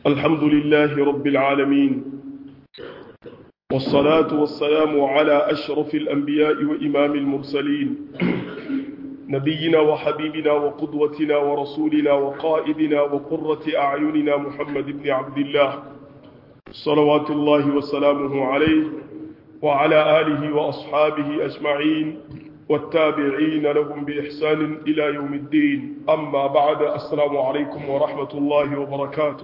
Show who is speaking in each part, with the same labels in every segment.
Speaker 1: الحمد لله رب العالمين والصلاة والسلام على أشرف الأنبياء وإمام المرسلين نبينا وحبيبنا وقدوتنا ورسولنا وقائدنا وقرة أعيننا محمد بن عبد الله صلوات الله وسلامه عليه وعلى آله وأصحابه أجمعين والتابعين لهم بإحسان إلى يوم الدين أما بعد السلام عليكم ورحمة الله وبركاته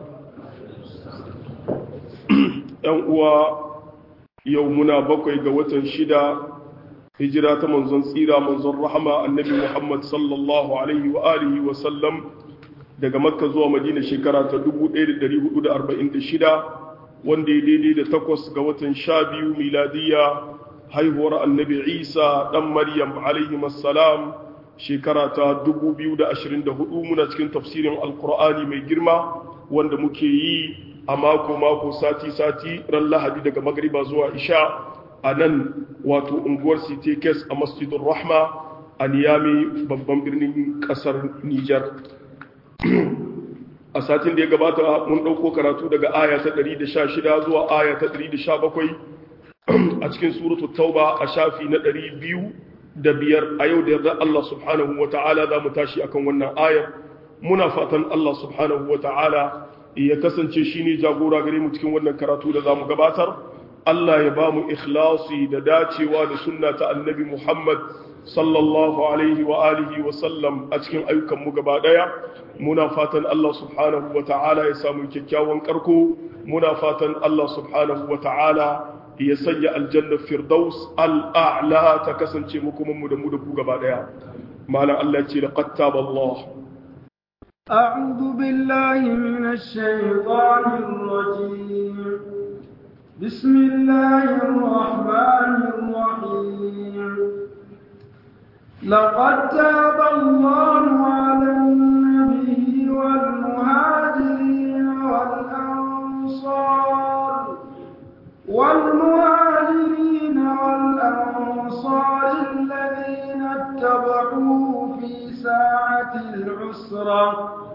Speaker 1: uwa yau muna bakwai ga watan shida hijira ta manzon tsira manzon rahama annabi Muhammad sallallahu alaihi wa alihi wa sallam daga makka zuwa madina shekara ta 1446 wanda ya daidai da takwas ga watan sha biyu miladiya haihuwar annabi isa dan maryam alaihi salam shekara ta 2024 muna cikin tafsirin alkur'ani mai girma wanda muke yi a mako-mako sati-sati ran lahadi daga magariba zuwa isha a nan wato unguwar sitekes a masjidun rahma a niyami babban birnin kasar nijar a satin da ya gabata mun ɗauko karatu daga aya ta 116 zuwa aya ta 117 a cikin suratu tauba a shafi na 205 a yau da yarda Allah subhanahu wa ta'ala za mu tashi akan wannan ayar muna fatan Allah subhanahu wa ta'ala ya kasance shi ne jagora gare mu cikin wannan karatu da za mu gabatar Allah ya ba mu ikhlasi da dacewa da sunna ta annabi Muhammad sallallahu alaihi wa alihi wa sallam a cikin ayyukan mu gaba daya muna fatan Allah subhanahu wa ta'ala ya samu kyakkyawan karko muna fatan Allah subhanahu wa ta'ala ya sanya aljanna firdaus al'a'la ta kasance mu kuma mu da mu da ku gaba daya malam Allah ya ce laqad taballahu
Speaker 2: أعوذ بالله من الشيطان الرجيم بسم الله الرحمن الرحيم لقد تاب الله على النبي والمهاجرين والأنصار والمهاجرين والأنصار الذين اتبعوه في ساعة العسرة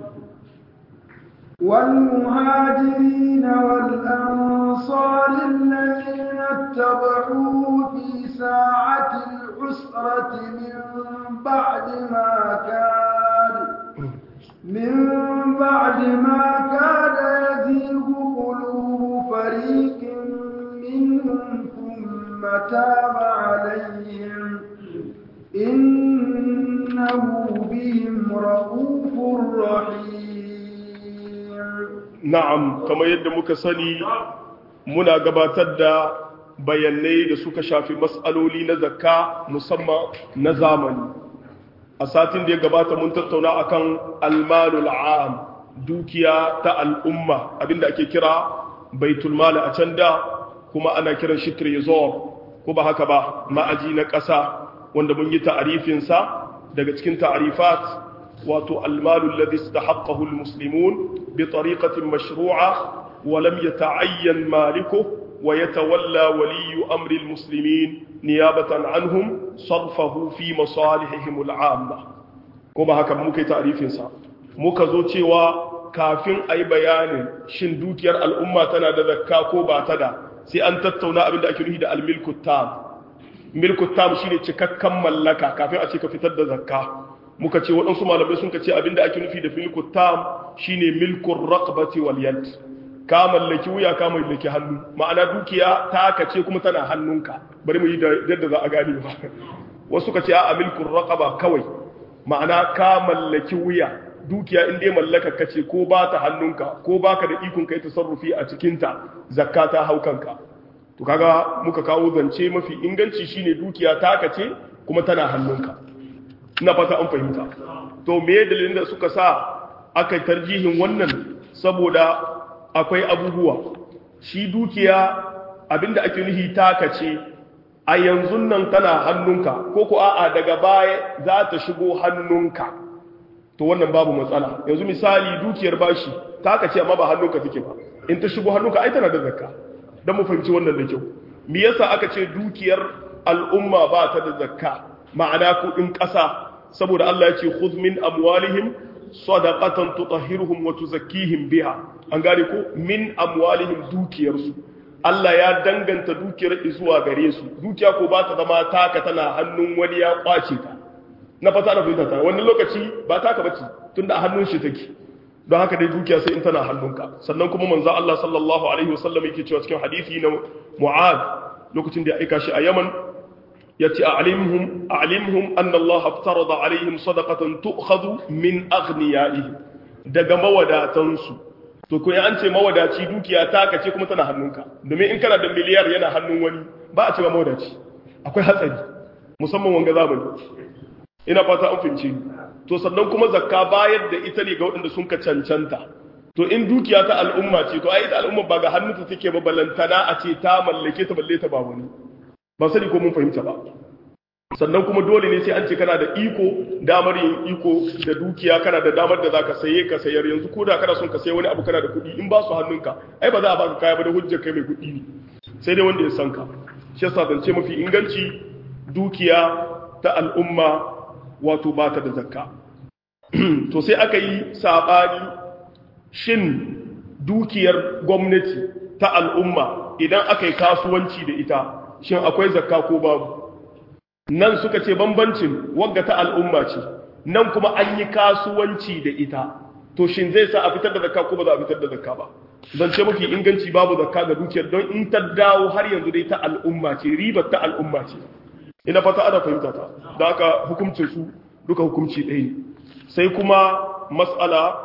Speaker 2: والمهاجرين والأنصار الذين اتبعوه في ساعة العسرة من بعد ما كان من بعد ما كاد يزيغ قلوب فريق منهم ثم تاب عليهم إنه بهم رؤوف رحيم
Speaker 1: na'am kamar yadda muka sani muna gabatar da bayanai da suka shafi matsaloli na zakka musamman na zamani a satin da ya gabata mun tattauna akan almalul am dukiya ta al'umma abinda ake kira baitul mali a can da kuma ana kiran shi trezor ko ba haka ba ma'aji na ƙasa wanda mun yi ta'arifinsa daga cikin ta'arifat wato almalu alladhi istahaqqahu almuslimun bi tariqatin mashru'a wa lam yata'ayyan maliku wa yatawalla waliyyu amri almuslimin niyabatan anhum sarfahu fi masalihihim al'amma ko ba haka muka yi ta'arifinsa muka zo cewa kafin ayi bayanin shin dukiyar al'umma tana da zakka ko ba ta da sai an tattauna abin da ake nufi da almilku tam milku tam shine cikakken mallaka kafin a ce ka fitar da zakka muka ce waɗansu malamai sun ka ce abinda ake nufi da milku tam shine milkun raqabati wal yad ka mallaki wuya ka mallaki hannu ma'ana dukiya ta ka ce kuma tana hannunka bari mu yi da yadda za a gane ba wasu ka ce a milkun raqaba kawai ma'ana ka mallaki wuya dukiya in dai mallaka ka ce ko ba ta hannunka ko baka da ikon kai tasarrufi a cikinta zakka ta hau kanka to kaga muka kawo zance mafi inganci shine dukiya taka ce kuma tana hannunka ina fata an fahimta to me dalilin da suka sa aka tarjihin wannan saboda akwai abubuwa shi dukiya abinda ake nuhi taka ce a yanzu nan tana hannunka ko ko a'a daga baya za ta shigo hannunka to wannan babu matsala yanzu misali dukiyar bashi taka ce amma ba hannunka take ba in ta shigo hannunka ai tana da zakka don mu fahimci wannan da kyau me yasa aka ce dukiyar al'umma ba ta da zakka ma'ana kuɗin ƙasa saboda Allah ya ce khudh min amwalihim sadaqatan tutahhiruhum wa tuzakkihim biha an gane ko min amwalihim dukiyarsu Allah ya danganta dukiyar zuwa gare su dukiya ko ba ta zama taka tana hannun wani ya kwace ta na fata na fahimta ta wani lokaci ba taka bace tunda a hannun shi take don haka dai dukiya sai in tana hannunka sannan kuma manzo Allah sallallahu alaihi wasallam yake cewa cikin hadisi na Mu'ad lokacin da ya aika shi a Yaman yace a'limhum a'limhum anna Allah aftarada alaihim sadaqatan tu'khadhu min aghniyaihim daga mawadatansu to ko an ce mawadaci dukiya ta kace kuma tana hannunka domin in kana da miliyar yana hannun wani ba a ce ba mawadaci akwai hatsari musamman wanga zamani ina fata an fince to sannan kuma zakka bayar da ita ne ga waɗanda sun ka cancanta to in dukiya ta al'umma ce to ai ita al'umma ba ga hannunta take ba balantana a ce ta mallake ta balle ta ba wani ba sani ko mun fahimta ba sannan kuma dole ne sai an ce kana da iko damar yin iko da dukiya kana da damar da zaka saye ka sayar yanzu ko da kana son ka sayi wani abu kana da kuɗi in ba su hannunka ai ba za a baka kaya ba da hujjar kai mai kuɗi ne sai dai wanda ya san ka shi yasa zance mafi inganci dukiya ta al'umma wato ba ta da zakka to sai aka yi sabani shin dukiyar gwamnati ta al'umma idan aka yi kasuwanci da ita shin akwai zakka ko babu nan suka ce bambancin wagga ta al'umma ce nan kuma an yi kasuwanci da ita to shin zai sa a fitar da zakka ko ba za a fitar da zakka ba zance mafi inganci babu zakka ga dukiyar don in ta dawo har yanzu dai ta al'umma ce ribar ta al'umma ce ina fata ana fahimta ta da haka hukuncin su duka hukunci ɗaya ne sai kuma mas'ala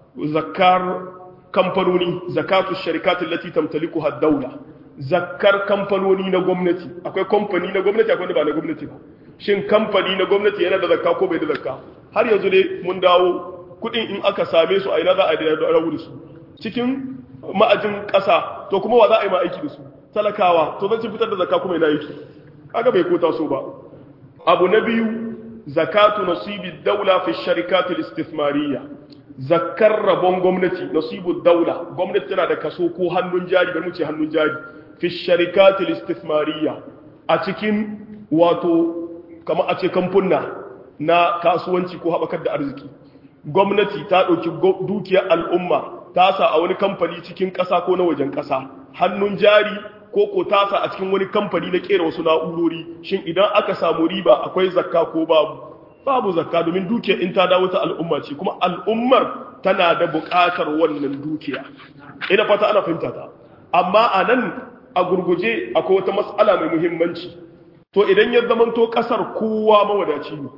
Speaker 1: zakkar kamfanoni zakatu sharikatin lati tamtaliku had-dawla zakkar kamfanoni na gwamnati akwai kamfani na gwamnati akwai wanda ba na gwamnati ba shin kamfani na gwamnati yana da zakka ko bai da zakka har yanzu dai mun dawo kudin in aka same su a ina za a da rawu da su cikin ma'ajin ƙasa to kuma wa za a yi ma aiki da su talakawa to zan ci fitar da zakka kuma ina yake kaga bai kota so ba abu na biyu zakatu nasibi daula fi sharikatul istithmariyya zakkar rabon gwamnati nasibu daula gwamnati tana da kaso ko hannun jari bari mu ce hannun jari fi sharikatul istithmariyya a cikin wato kamar a ce kamfunna na kasuwanci ko haɓakar da arziki gwamnati ta ɗauki dukiyar al'umma ta sa a wani kamfani cikin ƙasa ko na wajen ƙasa hannun jari ko ko ta sa a cikin wani kamfani na ƙera wasu na'urori shin idan aka samu riba akwai zakka ko babu babu zakka domin dukiyar in ta dawo ta al'umma ce kuma al'ummar tana da buƙatar wannan dukiya ina fata ana fahimta ta amma a nan a gurguje akwai wata matsala mai muhimmanci to idan ya zamanto ƙasar kowa mawadaci ne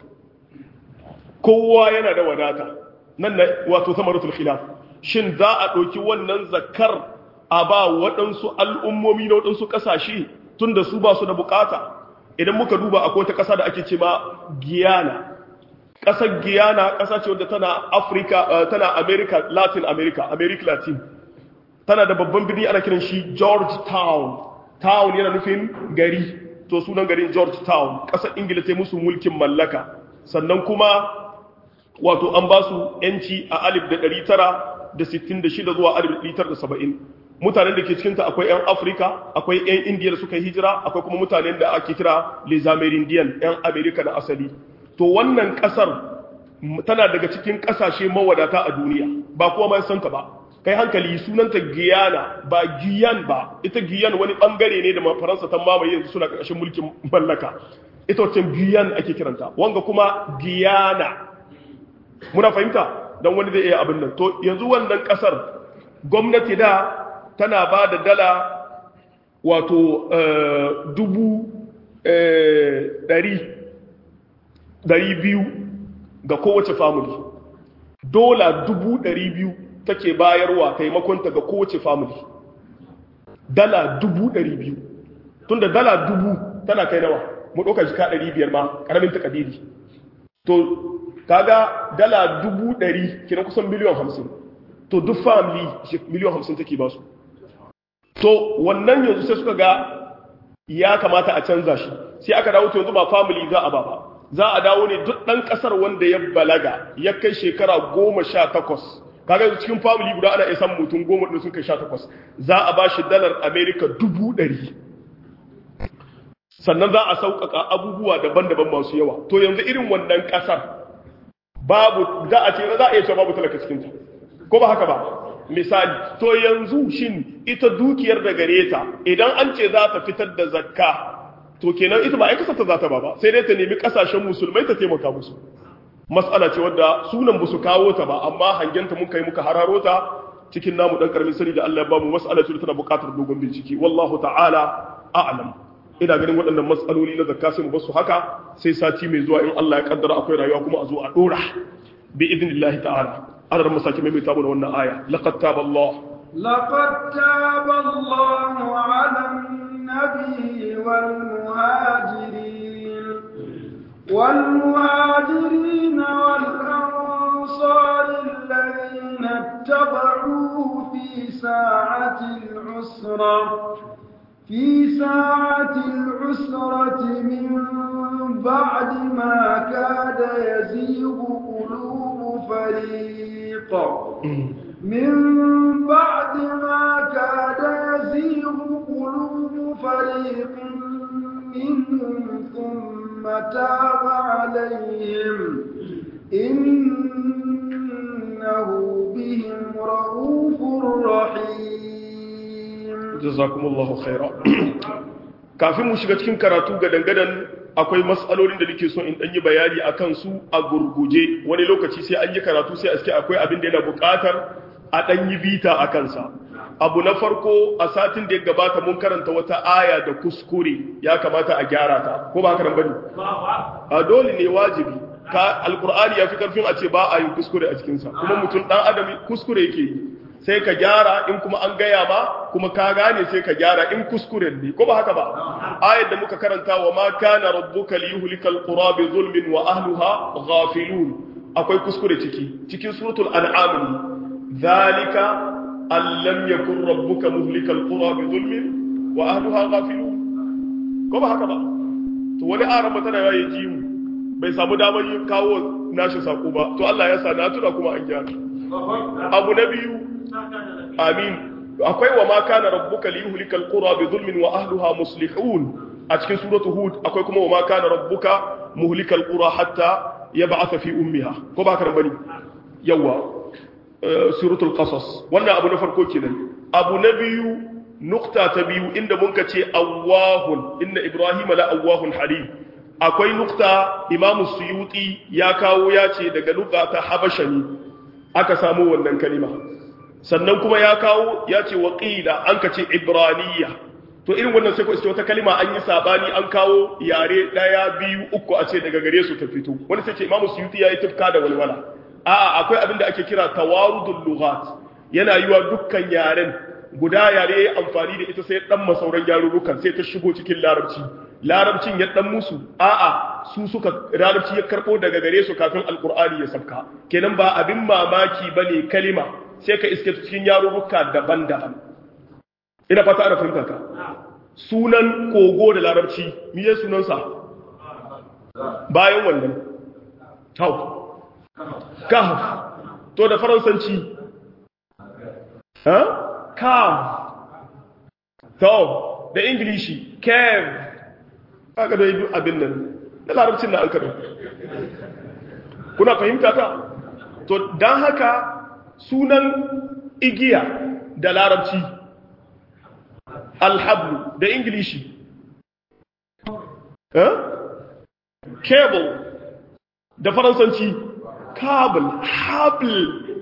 Speaker 1: kowa yana da wadata nan na wato samaratul khilaf shin za a ɗauki wannan zakkar a ba waɗansu al'ummomi na waɗansu ƙasashe tun da su ba su da bukata idan muka duba akwai wata ƙasa da ake ce ma guyana ƙasar guyana ƙasa ce wadda tana afirka tana america latin america america latin tana da babban birni ana kiran shi georgetown town yana nufin gari to sunan garin georgetown ƙasar ingila ta musu mulkin mallaka sannan kuma wato an ba su yanci a alif da ɗari tara da sittin da shida zuwa alif da tara da saba'in mutanen da ke cikinta akwai 'yan afirka akwai 'yan indiya da suka hijira akwai kuma mutanen da ake kira les amerindian 'yan amerika na asali to wannan kasar tana daga cikin kasashe mawadata a duniya ba kuwa mai santa ba kai hankali sunanta guyana ba guyan ba ita guyan wani bangare ne da faransa ta mamaye yanzu suna ƙarƙashin mulkin mallaka ita wacce guyan ake kiranta wanga kuma guyana muna fahimta don wani zai iya abin nan to yanzu wannan kasar gwamnati da tana ba da dala wato dubu ɗari biyu ga kowace family dola dubu ɗari biyu take bayarwa taimakonta ga kowace family dala dubu ɗari biyu tun da dala dubu tana kai nawa mu ɗauka jika ɗari biyar ma ƙaramin takadiri to kaga dala dubu ɗari kina kusan miliyan hamsin to duk family miliyan hamsin take ba su to wannan yanzu sai suka ga ya kamata a canza shi sai aka dawo to yanzu ba family za a ba ba za a dawo ne duk ɗan ƙasar wanda ya balaga ya kai shekara goma sha takwas kaga yanzu cikin family guda ana iya samun mutum goma da sun kai sha takwas za a ba shi dalar america dubu ɗari sannan za a sauƙaƙa abubuwa daban-daban masu yawa to yanzu irin wannan ƙasar babu za a ce za a iya cewa babu talaka cikin ta ko ba haka ba misali to yanzu shin ita dukiyar da gare ta idan an ce za ta fitar da zakka to kenan ita ba ai kasar ta za ta ba ba sai dai ta nemi kasashen musulmai ta taimaka musu mas'ala ce wadda sunan ba su kawo ta ba amma hangenta muka yi muka hararo ta cikin namu dan karamin sani da Allah ya bamu mas'ala ce tana buƙatar dogon bincike wallahu ta'ala a'lam ina ganin waɗannan mas'aloli na zakka sai mu basu haka sai sati mai zuwa in Allah ya kaddara akwai rayuwa kuma a zo a dora bi idnillahi ta'ala ana da masaki mai mai tabo da wannan aya laqad taba Allah
Speaker 2: لقد تاب الله على النبي والمهاجرين والمهاجرين والأنصار الذين اتبعوه في ساعة العسرة في ساعة العسرة من بعد ما كاد يزيغ قلوب فريق من بعد ما كاد يزيغ قلوب فريق منهم ثم تاب عليهم إنه بهم رؤوف رحيم
Speaker 1: jazakumullahu khaira kafin mu shiga cikin karatu gadan-gadan akwai matsalolin da nake so in dan yi bayani akan su a gurguje wani lokaci sai an yi karatu sai aske akwai abin da yana buƙatar a dan yi bita a kansa abu na farko a satin da ya gabata mun karanta wata aya da kuskure ya kamata a gyara ta ko ba haka nan bane a dole ne wajibi ka alqur'ani ya fi karfin a ce ba a yi kuskure a cikin sa kuma mutum dan adam kuskure yake yi sai ka gyara in kuma an gaya ba kuma ka gane sai ka gyara in kuskuren ne ko ba haka ba ayat da muka karanta wa ma kana rabbuka liyuhlikal qura bi zulmin wa ahliha ghafilun akwai kuskure ciki cikin suratul an'am ne zalika an lam yakun rabbuka muhlikal qura bi zulmin wa ahliha ghafilun ko ba haka ba to wani aran tana yayi ji mu bai samu damar yin kawo nashi sako ba to Allah ya sa na tuna kuma an gyara abu na biyu amin akwai wa ma kana rabbuka liyuhlikal qura bi zulmin wa ahliha muslihun a cikin suratu hud akwai kuma wa ma kana rabbuka muhlikal qura hatta yab'atha fi ummiha ko ba ka bane yawa suratul qasas wannan abu na farko kenan abu na biyu nukta ta biyu inda mun ka ce awwahun inna ibrahima la awwahun halim akwai nukta imamu suyuti ya kawo ya ce daga lugha ta habasha ne aka samu wannan kalima sannan kuma ya kawo ya ce waƙila an ka ce ibraniya to irin wannan sai ko iske wata kalima an yi sabani an kawo yare ɗaya biyu uku a ce daga gare su ta fito wani sai ce imamu suyuti ya yi tufka da walwala a'a akwai abin da ake kira tawarudul lughat yana yiwa dukkan yaren guda yare ya amfani da ita sai dan masauran yarurrukan sai ta shigo cikin larabci larabcin ya dan musu a'a su suka larabci ya karbo daga gare su kafin alqur'ani ya sabka kenan ba abin mamaki bane kalima sai ka iske cikin yarurruka daban-daban ina fata ana fahimta ka sunan kogo da larabci miye sunansa bayan wannan tau kahf to da faransanci ha calf to da ingilishi cave aka da yi abin nan da larabcin da an kaɗo kuna fahimta ta to don haka sunan igiya da larabci alhablu da ingilishi cable da faransanci cable habl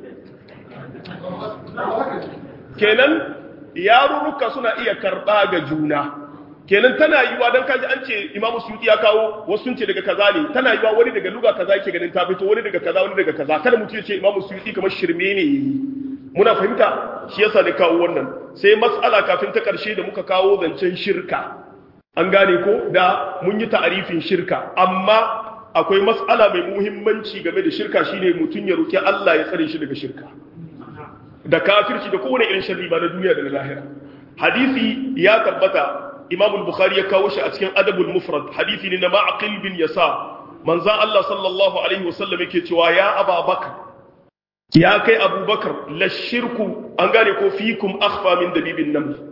Speaker 1: kenan yarurruka suna iya karɓa ga juna kenan tana yiwa don kaji an ce imamu suyuti ya kawo wasu sun ce daga kaza ne tana yiwa wani daga luga kaza yake ganin ta fito wani daga kaza wani daga kaza kada mutum ya ce imamu suyuti kamar shirme ne yayi muna fahimta shi yasa ne kawo wannan sai matsala kafin ta karshe da muka kawo zancen shirka an gane ko da mun yi ta'arifin shirka amma akwai matsala mai muhimmanci game da shirka shine mutum ya roki Allah ya tsare shi daga shirka da kafirci da kowane irin sharri ba na duniya da na lahira hadisi ya tabbata imam al-bukhari ya kawo shi a cikin adabul mufrad hadisi ne na ma'aqil bin yasa manzon Allah sallallahu alaihi wasallam yake cewa ya ababakar ya kai abubakar la shirku an gane ko fikum akhfa min dabibin naml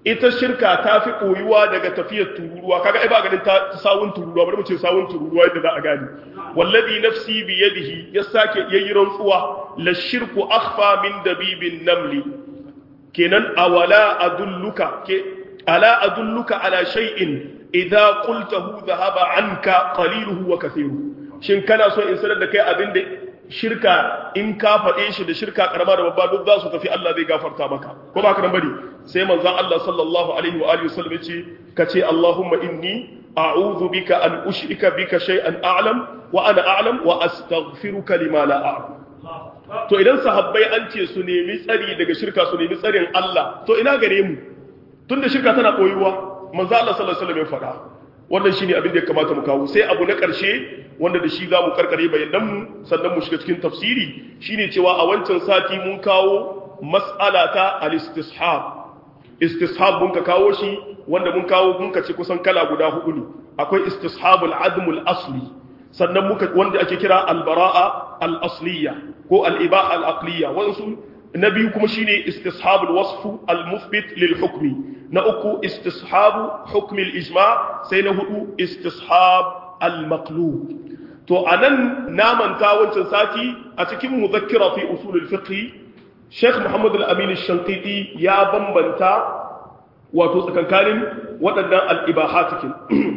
Speaker 1: ita shirka ta fi koyuwa daga tafiyar tururuwa kaga ai ba ganin ta sawun tururuwa bari mu ce sawun tururuwa yadda za a gani wallazi nafsi bi yadihi ya sake yayi rantsuwa la shirku akhfa min dabibin namli kenan awala adulluka ke ala adulluka ala shay'in idza qultahu dhahaba anka qaliluhu wa kathiruhu shin kana so in sanar da kai abin da shirka in ka faɗe shi da shirka karama da babba duk za su tafi Allah zai gafarta maka ko ba ka nan bane sai manzon Allah sallallahu alaihi wa alihi wasallam yace kace Allahumma inni a'udhu bika an ushrika bika shay'an a'lam wa ana a'lam wa astaghfiruka lima la a'lam to idan sahabbai an ce su nemi tsari daga shirka su nemi tsarin Allah to ina gare mu tunda shirka tana koyuwa manzo Allah sallallahu alaihi wasallam ya faɗa wannan shine abin da ya kamata mu kawo sai abu na ƙarshe wanda da shi za mu karkare bayanan mu sannan mu shiga cikin tafsiri shine cewa a wancan sati mun kawo mas'ala ta al-istishab istishab mun ka kawo shi wanda mun kawo mun ka ce kusan kala guda hudu ne akwai istishabul admul asli sannan muka wanda ake kira al-bara'a al-asliya ko al-ibaha al-aqliya wansu na biyu kuma shine istishabul wasfu al-muthbit lil hukmi na uku istishabu hukmi al-ijma sai na hudu istishab al-maqlub to anan namanta wancan sati a cikin muzakkira fi usul al-fiqh Sheikh Muhammad al-Amin al-Shanqiti ya bambanta wato tsakankanin waɗannan al-ibahatikin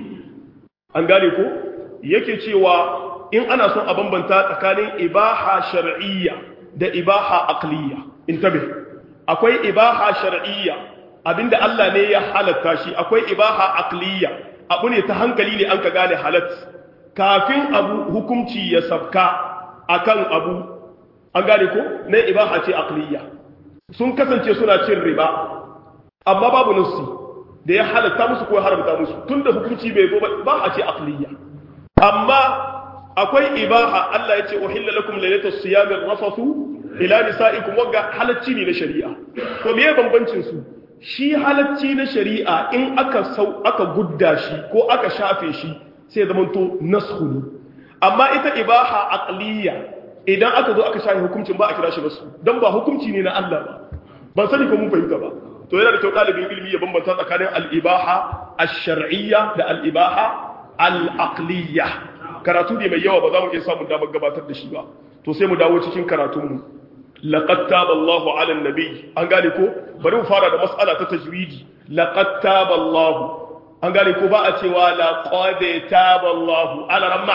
Speaker 1: an gane ko yake cewa in ana son a bambanta tsakanin ibaha shar'iyya da ibaha aqliya intabe akwai ibaha shar'iyya abinda Allah ne ya halatta shi akwai ibaha aqliya abu ne ta hankali ne an ka gane halat kafin abu hukunci ya sabka akan abu an gane ko na ibaha ce aqliya sun kasance suna cin riba amma babu nassi da ya halatta musu ko ya haramta musu tunda hukunci bai zo ba a ce aqliya amma akwai ibaha Allah ya ce uhilla lakum laylatus siyami rafathu ila nisaikum wagga halacci ne na shari'a to meye bambancin su shi halacci na shari'a in aka sau aka gudda shi ko aka shafe shi sai zaman to nasxu ne amma ita ibaha aqliya idan aka zo aka shafe hukuncin ba a kira shi nasu dan ba hukunci ne na Allah ba ban sani ko mun fahimta ba to yana da kyau dalibin ilimi ya bambanta tsakanin al-ibaha ash-shar'iyya da al-ibaha al-aqliyya karatu ne mai yawa ba za mu iya samun damar gabatar da shi ba to sai mu dawo cikin karatunmu laqad taba Allahu 'ala an-nabi an gane ko bari mu fara da mas'ala ta tajwidi laqad taba Allahu an gane ko ba a cewa laqad taba Allahu 'ala ramma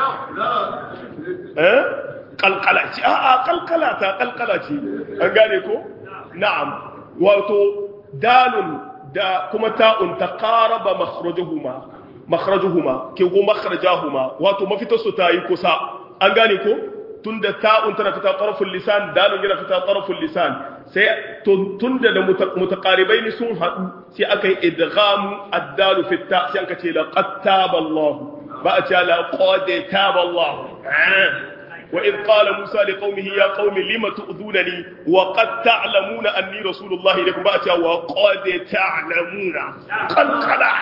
Speaker 1: eh kalkala ce a a kalkala ta kalkala ce an gane ko na'am wato dalun da kuma ta'un taqaraba makhrajuhuma makhrajuhuma ke go makhrajahuma wato mafitarsu ta yi kusa an gane ko tunda ta'un tana fita taraful lisan dalun yana fita taraful lisan sai tunda da mutaqaribaini sun hadu sai aka yi idgham ad-dalu fi ta sai aka ce laqad taba Allah ba a ce laqad taba Allah وإذ قال موسى لقومه يا قوم لم تؤذونني وقد تعلمون أني رسول الله إليكم بأتي وقد تعلمون قلقلا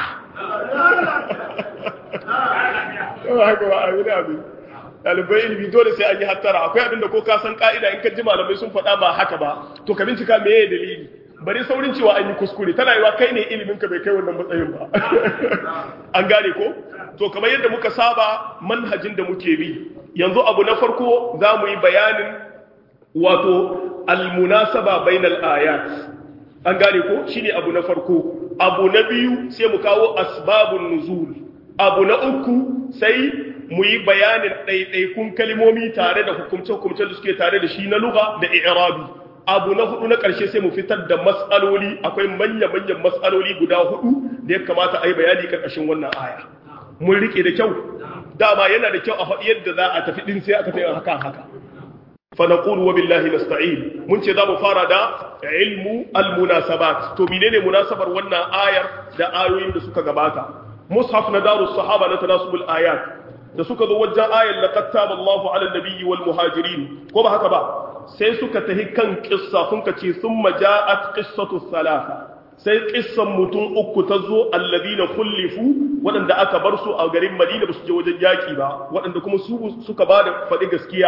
Speaker 1: haka ba a yi abin ɗalibai ilimi dole sai an yi hattara akwai abinda ko ka san ka'ida in ka ji malamai sun faɗa ba haka ba to ka bincika me ya dalili bari saurin cewa an yi kuskure tana yiwa kai ne ilimin ka bai kai wannan matsayin ba an gane ko to kamar yadda muka saba manhajin da muke bi yanzu abu na farko za mu yi bayanin wato almunasaba bainal ayat an gane ko shine abu na farko abu na biyu sai mu kawo asbabun nuzul abu na uku sai mu yi bayanin ɗaiɗaikun kalmomi tare da hukumce-hukumce da suke tare da shi na lugha da i'rabi abu na hudu na ƙarshe sai mu fitar da matsaloli akwai manya-manyan matsaloli guda hudu da ya kamata a yi bayani ƙarƙashin wannan aya mun rike da kyau dama yana da kyau a faɗi yadda za a tafi ɗin sai aka tafi haka haka fa naqulu wa billahi nasta'in mun ce za mu fara da ilmu al-munasabat to menene munasabar wannan ayar da ayoyin da suka gabata mushaf na darus sahaba na tanasubul ayat da suka zo wajen ayar laqad taba Allahu 'ala an-nabiyyi wal muhajirin ko ba haka ba sai suka tahi kan kissa sun ka ce thumma ja'at qissatu thalatha sai kissan mutum uku ta zo alladina kullifu waɗanda aka bar su a garin Madina ba su je wajen yaki ba waɗanda kuma su suka ba da faɗi gaskiya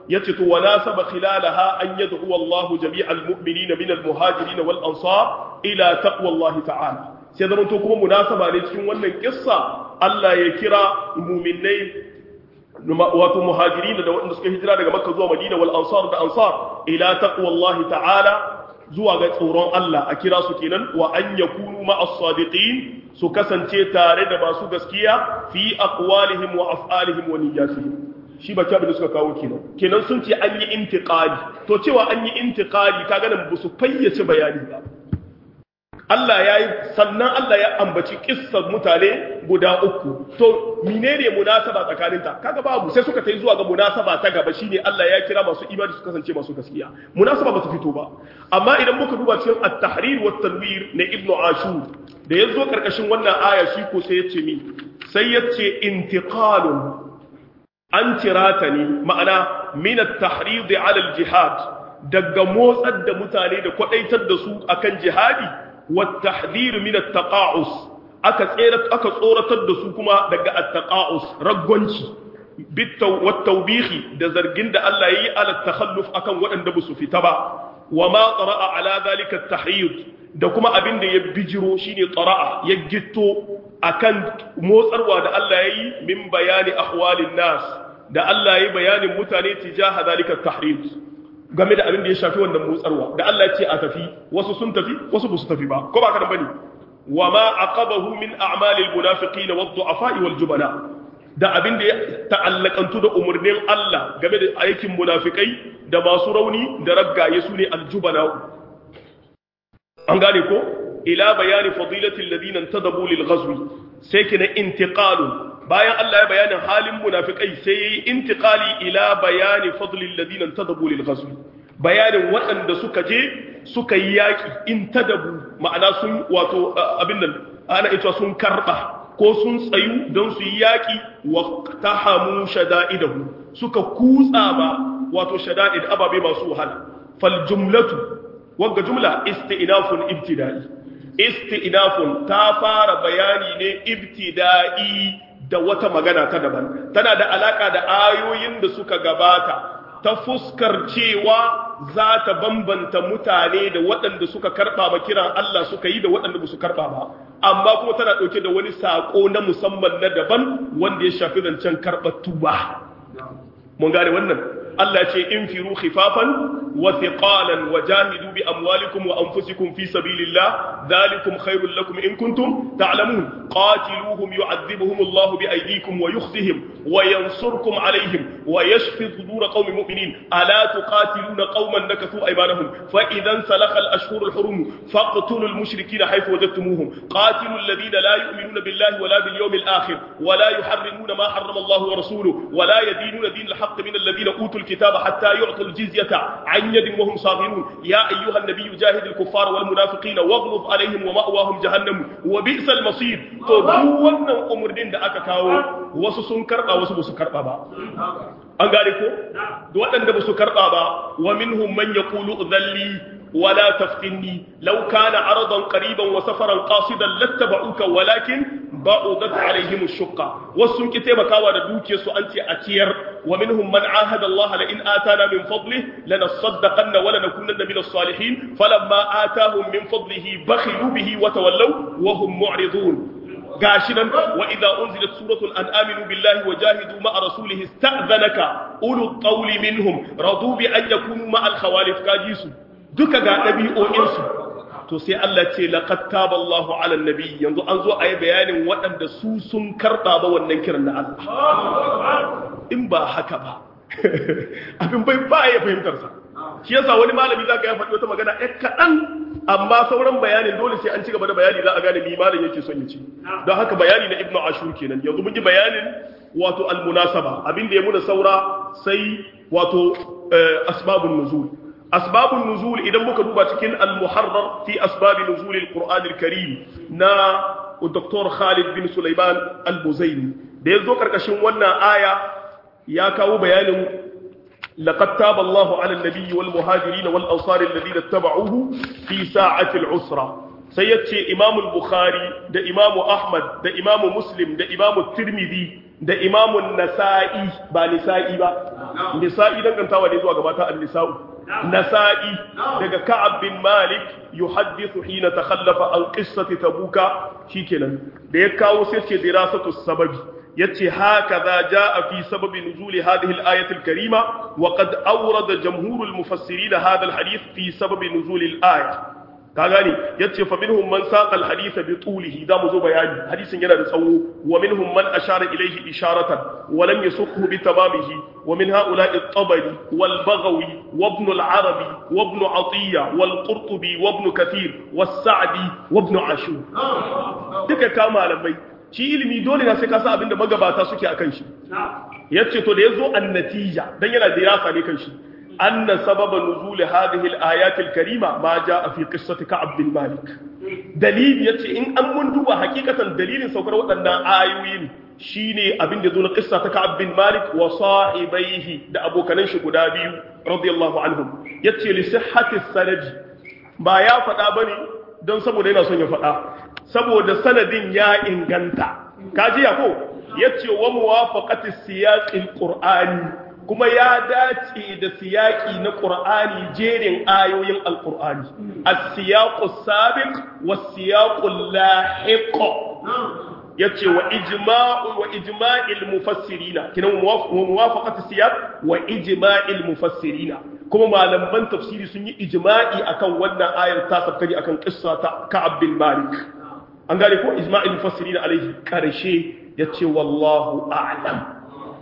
Speaker 1: yace to wala saba khilalaha an yad'u Allah jami'al mu'minina min al-muhajirin wal ansar ila taqwa Allah ta'ala sai zaman to kuma munasaba ne cikin wannan kissa Allah ya kira mu'minai wato muhajirin da waɗanda suka hijira daga Makka zuwa Madina wal ansar da ansar ila taqwa Allah ta'ala zuwa ga tsoron Allah a kira su kenan wa an yakunu ma'as sadiqin su kasance tare da masu gaskiya fi aqwalihim wa af'alihim wa niyyatihim shi ba ta da suka kawo kenan kenan sun ce an yi intiqali to cewa an yi intiqali kaga nan ba su fayyace bayani ba Allah ya yi sannan Allah ya ambaci kissar mutane guda uku to menene munasaba tsakaninta kaga babu sai suka tai zuwa ga munasaba ta gaba shine Allah ya kira masu imani su kasance masu gaskiya munasaba ba ta fito ba amma idan muka duba cikin at-tahrir wa tanwir na ibnu ashur da yazo karkashin wannan aya shi ko sai yace mi sai yace intiqalun an tirata ne ma'ana min at-tahrid 'ala al-jihad daga motsar da mutane da kwadaitar da su akan jihadi والتحذير من التقاعس aka tsere aka tsoratar da su kuma daga at-taqa'us raggonci bittaw wat-tawbihi da zargin da Allah yayi ala takhalluf akan waɗanda ba su fita ba wa ma qara'a ala zalika at-tahyid da kuma abin da ya bijiro shine qara'a ya gitto akan motsarwa da Allah yayi min bayani ahwalin nas da Allah yayi bayanin mutane tijaha zalika at-tahrid game da abin da ya shafi wannan motsarwa da Allah ya ce a tafi wasu sun tafi wasu ba su tafi ba ko ba ka bane wa ma aqabahu min a'malil munafiqin wad du'afa wal jubana da abin da ya ta'allakantu da umurnin Allah game da aikin munafikai da masu rauni da raggaye su ne aljubana an gane ko ila bayani fadilatil ladina tadabu lil ghazwi sai kina intiqalu bayan Allah ya bayanin halin munafikai sai yayi intiqali ila bayani fadlil ladina tadabu lil ghazwi bayanin waɗanda suka je suka yi yaki in tadabu ma'ana sun wato abin nan ana ita sun karba ko sun tsayu don su yi yaki wa tahamu shada'idahu suka kutsa ba wato shada'id ababe masu wahala fal jumlatu wagga jumla isti'nafun ibtida'i isti'nafun ta fara bayani ne ibtida'i da wata magana ta daban tana da alaka da ayoyin da suka gabata ta fuskar cewa za ta bambanta mutane da waɗanda suka karɓa ba kiran Allah suka yi da waɗanda ba su karɓa ba amma kuma tana ɗauke da wani saƙo na musamman na daban wanda ya shafi zancen karɓar tuba mun gane wannan Allah ce in firu khifafan wa thiqalan wa jahidu bi amwalikum wa anfusikum fi sabilillah dhalikum khairul lakum in kuntum ta'lamun qatiluhum yu'adhibuhum Allah bi aydikum wa yukhzihim wa yansurkum alayhim wa yashfi sudur qaumin mu'minin ala tuqatiluna qauman nakathu aymanahum fa idhan salakha al-ashhur al-hurum faqtulul mushrikeena haythu wajadtumuhum qatilul ladina la yu'minuna billahi wa la bil yawmil akhir wa la yuharrimuna ma harrama Allah wa rasuluhu wa la yadinuna din al-haqq min alladhina utul الكتاب حتى يعطوا الجزية عن يد وهم صاغرون يا أيها النبي جاهد الكفار والمنافقين واغلظ عليهم ومأواهم جهنم وبئس المصير to duk wannan umurnin da aka kawo wasu sun karba wasu basu karba ba an gane ko da waɗanda basu karba ba wa minhum man yaqulu dhalli ولا تفتني لو كان عرضا قريبا وسفرا قاصدا لاتبعوك ولكن بعدت عليهم الشقة والسن كتاب كاوا da dukiyarsu an ce a ciyar wa minhum man ahada Allah la in atana min fadlihi lanasaddaqanna wa lanakunanna min as-salihin falamma atahum min fadlihi bakhilu bihi wa tawallaw wa hum mu'ridun gashi nan wa idza unzilat suratul an aminu billahi wa jahidu ma'a rasulihi ista'dhanaka ulul qawli minhum radu bi an yakunu ma'al khawalif kajisu duka ga ɗabi'o'insu to sai Allah ce laqad taba Allahu 'ala nabi yanzu an zo a yi bayanin waɗanda su sun karɓa ba wannan kiran na Allah in ba haka ba abin bai ba ya fahimtar sa shi yasa wani malami zaka ya faɗi wata magana ɗan kaɗan amma sauran bayanin dole sai an ci gaba da bayani za a gane mi malam yake son ya ci don haka bayani na Ibn Ashur kenan yanzu mun yi bayanin wato al-munasaba abin da ya muna saura sai wato asbabun nuzul asbabun nuzul idan muka duba cikin al-muharrar fi asbab nuzul al-Qur'an al-Karim na Dr. Khalid bin Sulaiman al-Buzaini da yazo karkashin wannan aya ya kawo bayanin laqad taba Allahu 'ala an-nabiy wal muhajirin wal ansar alladhina ittaba'uhu fi sa'ati al-usra sai yace Imam al-Bukhari da Imam Ahmad da Imam Muslim da Imam Tirmidhi da imamun nasa'i ba nisa'i ba nisa'i dangantawa ne zuwa gabata an-nisa'u nasa'i daga ka'ab bin malik yuhaddithu hina takhallafa an qissati tabuka shikenan da ya kawo sai ce dirasatu sababi yace hakaza jaa fi sababi nuzuli hadhihi al-ayati al-karima wa qad awrada jamhur al-mufassirin hadha al-hadith fi sababi nuzuli al-aya ka gane yace fa minhum man saqa al-hadith bi tulihi da mu zo bayani hadisin yana da tsawo wa minhum man ashara ilayhi isharatan wa lam yasukhu bi tamamihi wa min ha'ula'i at-tabari wal baghawi wa ibn al-arabi wa ibn atiya wal qurtubi wa ibn kathir was-sa'di wa ibn ashur duka ka malamai shi ilimi dole na sai ka san abinda magabata suke akan shi yace to da yazo an-natija dan yana dirasa ne kan shi anna sababa nuzul hadhihi al-ayat al-karima ma jaa fi qissati ka'ab bin malik dalili yace in an mun duba hakikatan dalilin saukar waɗannan ayoyin shine abin da zo na qissa ta ka'ab bin malik wa sahibaihi da abokanan shi guda biyu radiyallahu anhum yace li sihhati sanadi ba ya faɗa bane don saboda yana son ya faɗa saboda sanadin ya inganta kaji ya ko yace wa muwafaqati siyaqil qur'ani kuma ya dace da siyaqi na qur'ani jerin ayoyin alqur'ani as-siyaqu sabiq was-siyaqu lahiq yace wa ijma'u wa ijma'il mufassirina kina muwafaqati siyaq wa ijma'il mufassirina kuma malaman tafsiri sun yi ijma'i akan wannan ayar ta sabkari akan qissa ta Ka'ab bin Malik an gane ko ijma'il mufassirin alaihi karshe yace wallahu a'lam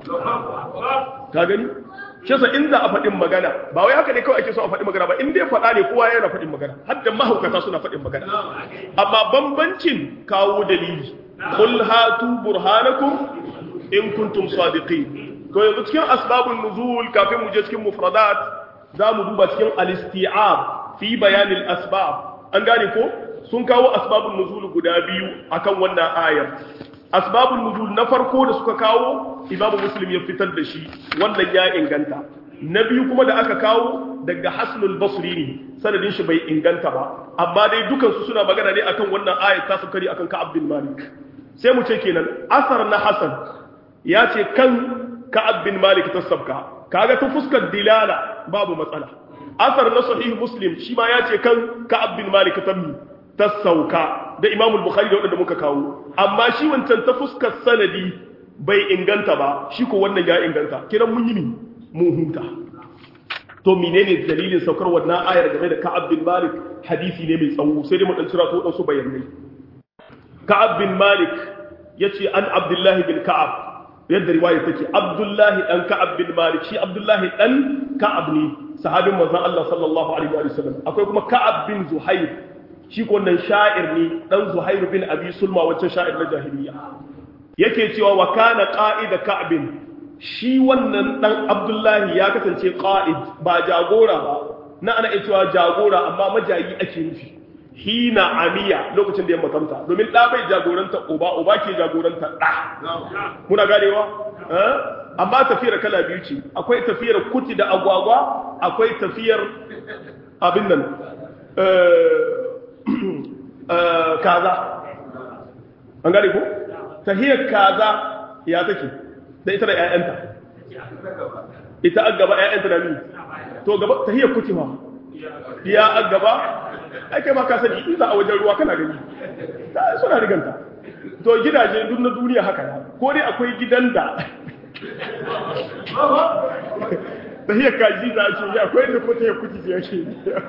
Speaker 1: ka gani shi yasa in za a faɗin magana ba wai haka ne kawai ake so a faɗin magana ba in dai faɗa ne kowa yana faɗin magana har da mahaukata suna faɗin magana amma bambancin kawo dalili qul hatu burhanakum in kuntum sadiqin to yanzu cikin asbabun nuzul kafin mu je cikin mufradat za mu duba cikin al-isti'ab fi bayanil asbab an gane ko sun kawo asbabun nuzul guda biyu akan wannan ayar asbabun nuzul na farko da suka kawo imamu muslim ya fitar da shi wannan ya inganta na biyu kuma da aka kawo daga hasnul basri ne sanadin shi bai inganta ba amma dai dukansu suna magana ne akan wannan ayat ta sukari akan ka'ab bin malik sai mu ce kenan asar na hasan ya ce kan ka'ab bin malik ta sabka kaga ta fuskar dilala babu matsala asar na sahih muslim shi ma ya ce kan ka'ab bin malik ta mi ta sauka da imamul bukhari da wadanda muka kawo amma shi wancan ta fuskar sanadi bai inganta ba shi ko wannan ya inganta kiran mun yi ni mun huta to menene dalilin saukar wannan ayar game da Ka'ab bin Malik hadisi ne mai tsawo sai dai mu dan cira to dan su bayanai Ka'ab bin Malik yace an Abdullah bin Ka'ab yadda riwaya take Abdullah dan Ka'ab bin Malik shi Abdullah dan Ka'ab ne sahabin manzon Allah sallallahu alaihi wa sallam akwai kuma Ka'ab bin Zuhair shi ko wannan sha'ir ne dan Zuhair bin Abi Sulma wancan sha'ir na jahiliya yake cewa wa kana qa'ida ka'bin shi wannan dan abdullahi ya kasance qa'id ba jagora ba na ana cewa jagora amma majayi ake nufi hina amiya lokacin da ya makamta domin da bai jagoranta uba uba ke jagoranta da muna ganewa amma tafiyar kala biyu ce akwai tafiyar kuti da agwagwa akwai tafiyar abin nan kaza an gane ko tahiyar kaza ya take da ita da ƴaƴanta ita an gaba ƴaƴanta da ni to gaba tahiyar kutima ya an gaba ai kai ma ka sani in za a wajen ruwa kana gani ta suna riganta to gidaje duk na duniya haka ya ko dai akwai gidan da tahiyar kaji za a ce ya akwai da ko tahiyar kuti ya ce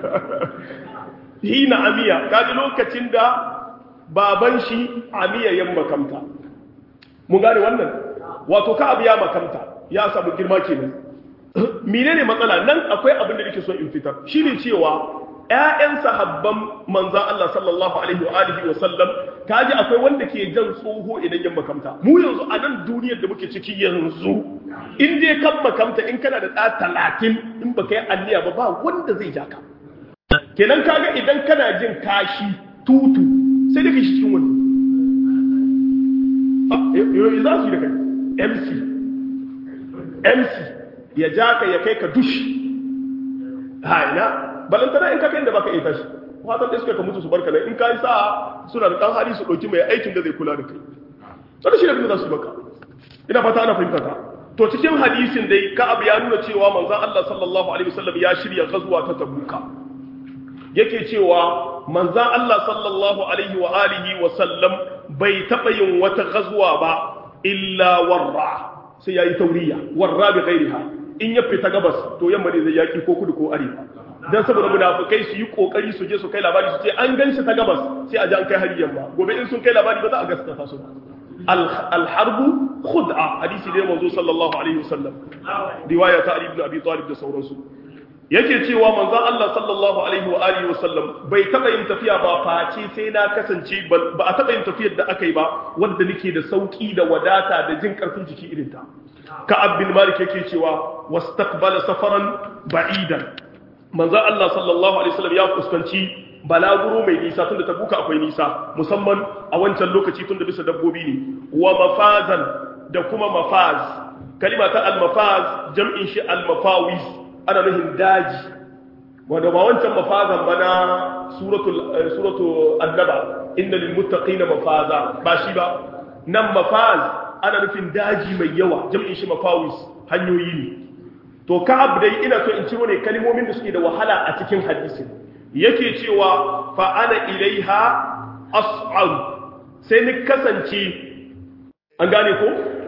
Speaker 1: hina amiya kaji lokacin da baban shi amiya yan makamta mun gane wannan wato ka abu ya makamta ya samu girma kenan menene matsala nan akwai abin da nake so in fitar shine cewa ƴaƴan sahabban manzon Allah sallallahu alaihi wa alihi wa sallam kaji akwai wanda ke jan tsoho idan yan makamta mu yanzu a nan duniyar da muke ciki yanzu in dai kan makamta in kana da ɗa talatin in baka yi anniya ba ba wanda zai ja ka kenan kaga idan kana jin kashi tutu sai daga shi cikin wani yoyi za su yi da kai mc mc ya ja ka ya kai ka dushi haina balantana in ka kai da baka iya tashi fatan da suka ka mutu su barka nan in ka yi sa'a suna da ɗan hali su ɗauki mai aikin da zai kula da kai wanda shi da kuma za su baka ina fata ana fahimta ta to cikin hadisin dai ka'ab ya nuna cewa manzon Allah sallallahu alaihi wasallam ya shirya gazuwa ta tabuka yake cewa manzon Allah sallallahu alaihi wa alihi wa sallam bai taba yin wata gazuwa ba illa warra sai yayi tauriya warra bi ghairiha in ya fita gabas to yamma ne zai yaki ko kudu ko arewa dan saboda munafikai su yi kokari su je su kai labari su ce an ganshi ta gabas sai a ji an kai hari yamma gobe in sun kai labari ba za a gaskata su ba alharbu khud'a hadisi da manzo sallallahu alaihi wasallam riwaya ta Ali ibn Abi Talib da sauransu yake cewa manzo Allah sallallahu alaihi wa alihi wasallam bai taba yin tafiya ba face sai na kasance ba a taba yin tafiyar da aka yi ba wanda nake da sauki da wadata da jin karfin jiki irin ta Ka'ab bin Malik yake cewa wastaqbala safaran ba'idan manzo Allah sallallahu alaihi wasallam ya fuskanci balaguro mai nisa tunda tabuka akwai nisa musamman a wancan lokaci tunda bisa dabbobi ne wa mafazan da kuma mafaz kalima ta al-mafaz jam'in shi al-mafawis ana nufin daji wanda ba wancan mafazan ba na suratul suratul annaba inna lil muttaqina mafaza ba shi ba nan mafaz ana nufin daji mai yawa jam'in shi mafawis hanyoyi ne to ka'ab dai ina so in ciro ne kalmomin da suke da wahala a cikin hadisin yake cewa fa ana ilaiha as'al sai ni kasance an gane ko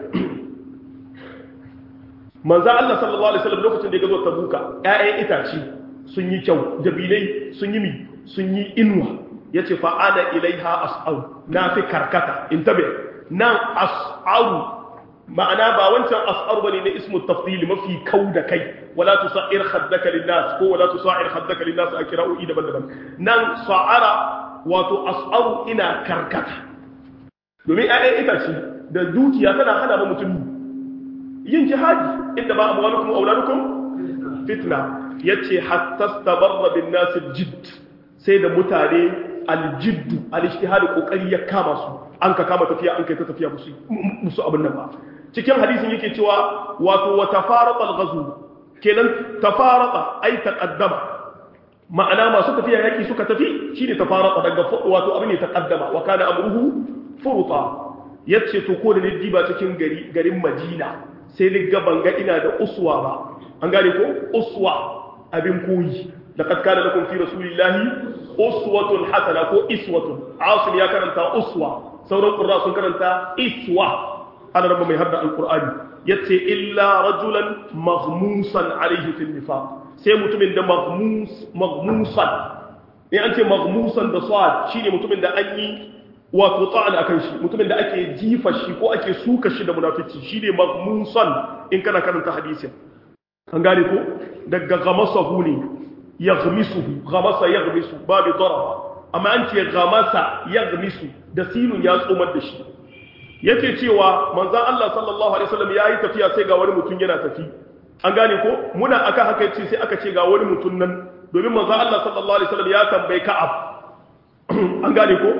Speaker 1: manzo Allah sallallahu alaihi wasallam lokacin da ya gazo tabuka ƴaƴan itace sun yi kyau dabilai sun yi mi sun yi inuwa yace fa ana ilaiha as'al na fi karkata intabe nan as'al ma'ana ba wancan as'ar bane na ismu tafdil mafi kau da kai wala tusair khaddaka linnas ko wala tusair khaddaka linnas a kira'o'i daban-daban nan sa'ara wato as'aru ina karkata domin ayyan itace da dukiya tana hana ba mutum yin jihadi inda ba amwalukum auladukum fitna yace hatta stabarra bin nas jidd sai da mutane aljidd al-ijtihad kokari ya kama su an ka kama tafiya an kai ta tafiya musu musu abin nan ba cikin hadisin yake cewa wato wa tafarata al-ghazw kenan tafarata ay taqaddama ma'ana masu tafiya yaki suka tafi shine tafarata daga wato abin ne taqaddama wa kana amruhu furuta yace to ko da ni diba cikin gari garin Madina sai ni ga banga ina da uswa ba an gane ko uswa abin koyi laqad kana lakum fi rasulillahi uswatun hasana ko iswatun asim ya karanta uswa sauran qurra sun karanta iswa ana rabba mai hadda alqur'ani yace illa rajulan maghmusan alayhi fil nifaq sai mutumin da maghmus maghmusan in an ce maghmusan da sad shine mutumin da an yi wato ta'ala akan shi mutumin da ake jifa shi ko ake suka shi da munafici shine maghmusan in kana karanta hadisin an gane ko daga gamasahu ne yaghmisuhu ghamasa yaghmisu babu daraba amma an ce ghamasa yaghmisu da sinun ya tsomar da shi yake cewa manzon Allah sallallahu alaihi wasallam yayi tafiya sai ga wani mutum yana tafi an gane ko muna aka haka yace sai aka ce ga wani mutum nan domin manzon Allah sallallahu alaihi wasallam ya tambaye Ka'ab an gane ko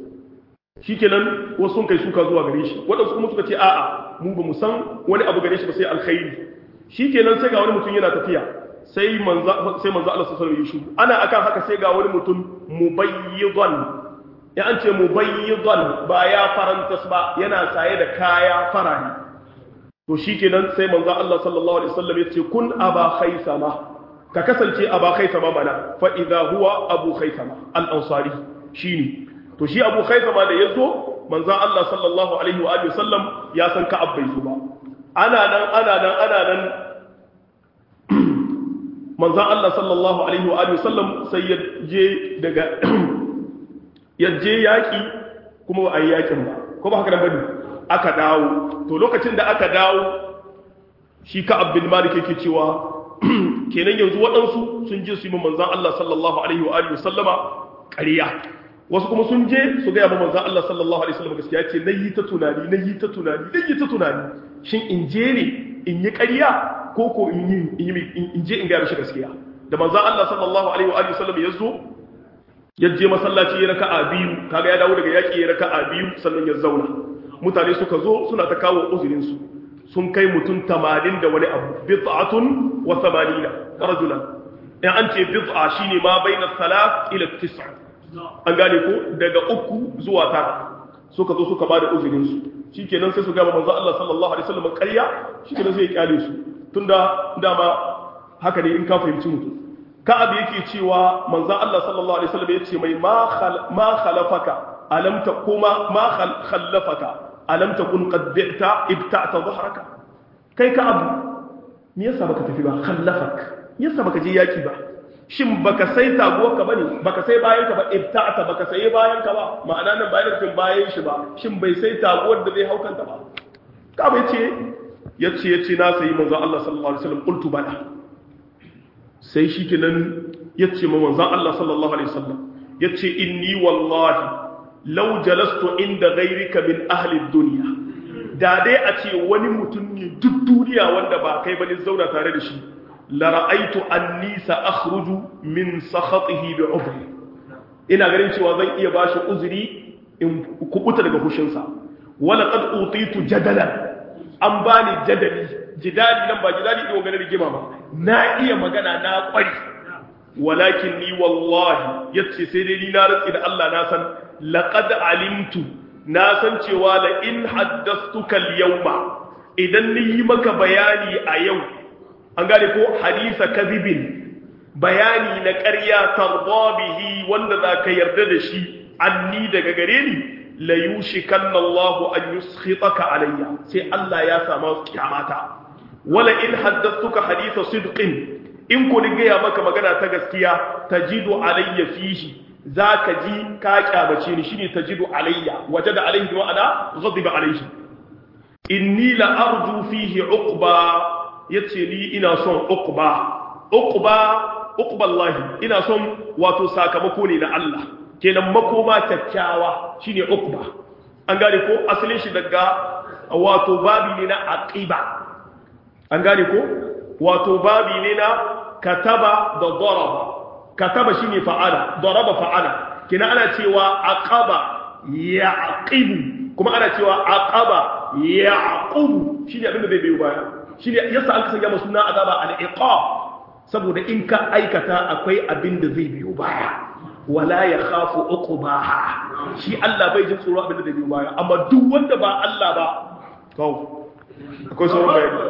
Speaker 1: shikenan wasu sun kai suka zuwa gare shi wadansu kuma suka ce a'a mu ba mu san wani abu gare shi ba sai alkhairi shikenan sai ga wani mutum yana tafiya sai manzo sai manzo Allah sallallahu alaihi wasallam ana akan haka sai ga wani mutum mubayyidan ya an ce mubayyidan ba ya farantas ba yana saye da kaya farari to shikenan sai manzo Allah sallallahu alaihi wasallam ya ce kun aba khaisama ka kasance aba khaisama mana fa idha huwa abu khaisama al-ansari shine to shi abu khaisama da yazo manzo Allah sallallahu alaihi wa alihi wasallam ya san ka abbai su ba ana nan ana nan ana nan manzan Allah sallallahu Alaihi wa sallam sai ya je daga ya je yaƙi kuma ba a yi yaƙin ba ko ba haka nan bane aka dawo to lokacin da aka dawo shi ka abin malik yake cewa kenan yanzu waɗansu sun je su yi manzan Allah sallallahu Alaihi wa sallama ƙarya wasu kuma sun je su gaya ma manzan Allah sallallahu Alaihi wa sallama gaskiya ce na yi ta tunani na yi ta tunani na yi ta tunani shin in je ne in yi ƙarya ko ko in yi in je in gaya mishi gaskiya da manzon Allah sallallahu alaihi wa alihi wasallam ya zo ya je masallaci ya raka'a biyu kaga ya dawo daga yaki ya raka'a biyu sannan ya zauna mutane suka zo suna ta kawo uzurin su sun kai mutum 80 da wani abu bid'atun wa 80 rajulan in an ce bid'a shine ma baina salat ila tis'a an gane ko daga uku zuwa tara suka zo suka bada uzurin su shikenan sai su ga manzo Allah sallallahu alaihi wasallam ƙarya shikenan sai ya kyale su tunda dama haka ne in ka fahimci mutum ka'ab yake cewa manzo Allah sallallahu alaihi wasallam yace mai ma ma khalafaka alam taquma ma khallafaka alam takun qad bi'ta ibta'ta dhahraka kai ka'ab me yasa baka tafi ba khallafak yasa baka je yaki ba shin baka sai taguwar ka bane baka sai bayan ka ba ibta'ta baka sai bayan ka ba ma'ana nan bayan kin bayan shi ba shin bai sai taguwar da zai haukanta ba ka'ab yace yace yace na sai manzo Allah sallallahu alaihi wasallam qultu bala sai shi kenan ya ce ma manzan Allah sallallahu Alaihi wasallam ya ce inni wallahi lau jalastu inda gairika min ahalin duniya da dai a ce wani mutum ne duk duniya wanda ba kai bane zauna tare da shi lara'aitu an nisa akhruju min sakhatihi bi udri ina ganin cewa zan iya bashi uzuri in kubuta daga hushinsa wala qad utitu jadalan an bani jadali jidali nan ba jidali ɗin ganin rigima ba na iya magana na ƙwari walakin ni wallahi yace sai dai ni na rantsi da Allah na san laqad alimtu na san cewa la in haddathtuka al-yawma idan ni yi maka bayani a yau an gane ko hadisa kadhibin bayani na ƙarya tarda bihi wanda zaka yarda da shi anni daga gare ni la yushikanna Allahu an yuskhitaka alayya sai Allah ya sama kiyamata wala in haddathtuka haditha sidqin in ku ni gaya maka magana ta gaskiya tajidu alayya fihi zaka ji ka kyabace ni shine tajidu alayya wajada alayhi wa ana ghadiba alayhi inni la arju fihi uqba yace ni ina son uqba uqba uqba Allah ina son wato sakamako ne na Allah kenan makoma kyakkyawa shine uqba an gane ko asalin shi daga wato babi ne na aqiba an gane ko wato babi ne na kataba da daraba kataba shine fa'ala daraba fa'ala kina ana cewa aqaba yaqibu kuma ana cewa aqaba yaqubu shine abin da zai biyo baya shine yasa an kasance masa suna azaba al-iqab saboda in ka aikata akwai abin da zai biyo baya wala ya khafu uqbaha shi Allah bai jin tsoro abin da zai biyo baya amma duk wanda ba Allah ba to akwai sauran bayani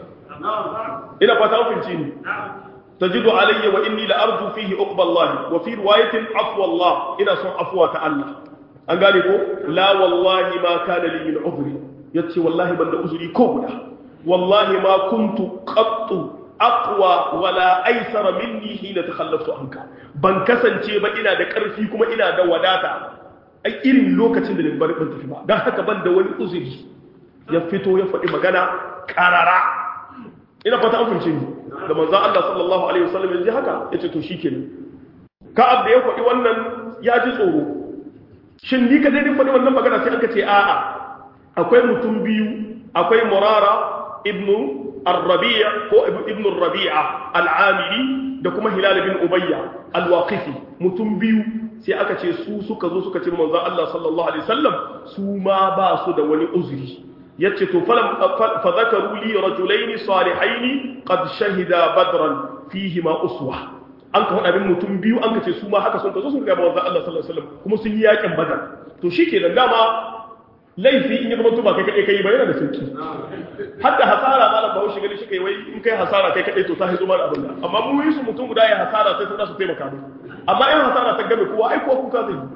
Speaker 1: ina fata hukunci ne tajidu alayya wa inni la arju fihi uqba Allah wa fi riwayatin afwa Allah ina son afwa ta Allah an gane ko la wallahi ma kana li min udhri yace wallahi ban da uzuri ko guda wallahi ma kuntu qattu aqwa wala aysara minni hina takhallaftu anka ban kasance ba ina da karfi kuma ina da wadata ai irin lokacin da ban ban tafi ba dan haka ban da wani uzuri ya fito ya faɗi magana karara ina fata an fahimce ni da manzon Allah sallallahu alaihi wasallam ya ji haka yace to shikenan ka'ab da ya faɗi wannan ya ji tsoro shin ni kadai din faɗi wannan magana sai aka ce a'a akwai mutum biyu akwai murara ibnu الربيع هو ابن الربيعة العامري da kuma Hilal bin Ubayya al-Waqifi mutum biyu sai aka ce su suka zo suka ce manzon Allah sallallahu alaihi wasallam su ma ba su da wani uzuri yace to falam fa zakaru li rajulaini salihaini qad shahida badran fihi ma uswa an ka faɗa mutum biyu an ka ce su ma haka sun ka zo sun ga manzon Allah sallallahu alaihi wasallam kuma sun yi yakin badar to shikenan dama laifi in ya zama tuba kai kaɗai kai ba yana da sauki hadda hasara malam ba shi gani shi kai wai in kai hasara kai kaɗai to ta haizo mara abin da amma mu yi su mutum guda ya hasara sai sun su taimaka mu amma in hasara ta game kowa ai ko kuka zai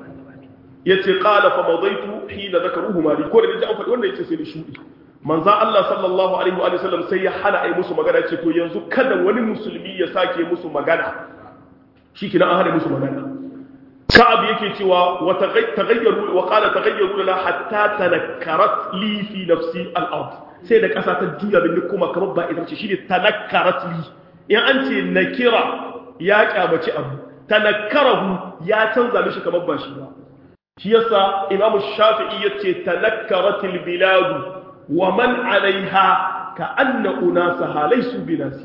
Speaker 1: yace qala fa madaitu hina zakaruhu mali ko da ji an faɗi wannan yace sai ni shudi manzo Allah sallallahu alaihi wa sallam sai ya hana ai musu magana ce to yanzu kada wani musulmi ya sake musu magana shikina an hana musu magana ka'ab yake cewa wa taghayyaru wa qala taghayyaru lana hatta tanakkarat li fi nafsi al-ard sai da kasa ta juya bin kuma kamar ba ita ce shine tanakkarat li in an ce nakira ya kyamaci abu tanakkarahu ya canza mishi kamar ba shi ba shi yasa imam shafi'i yace tanakkarat al-bilad wa man 'alayha ka anna unasaha laysu binasi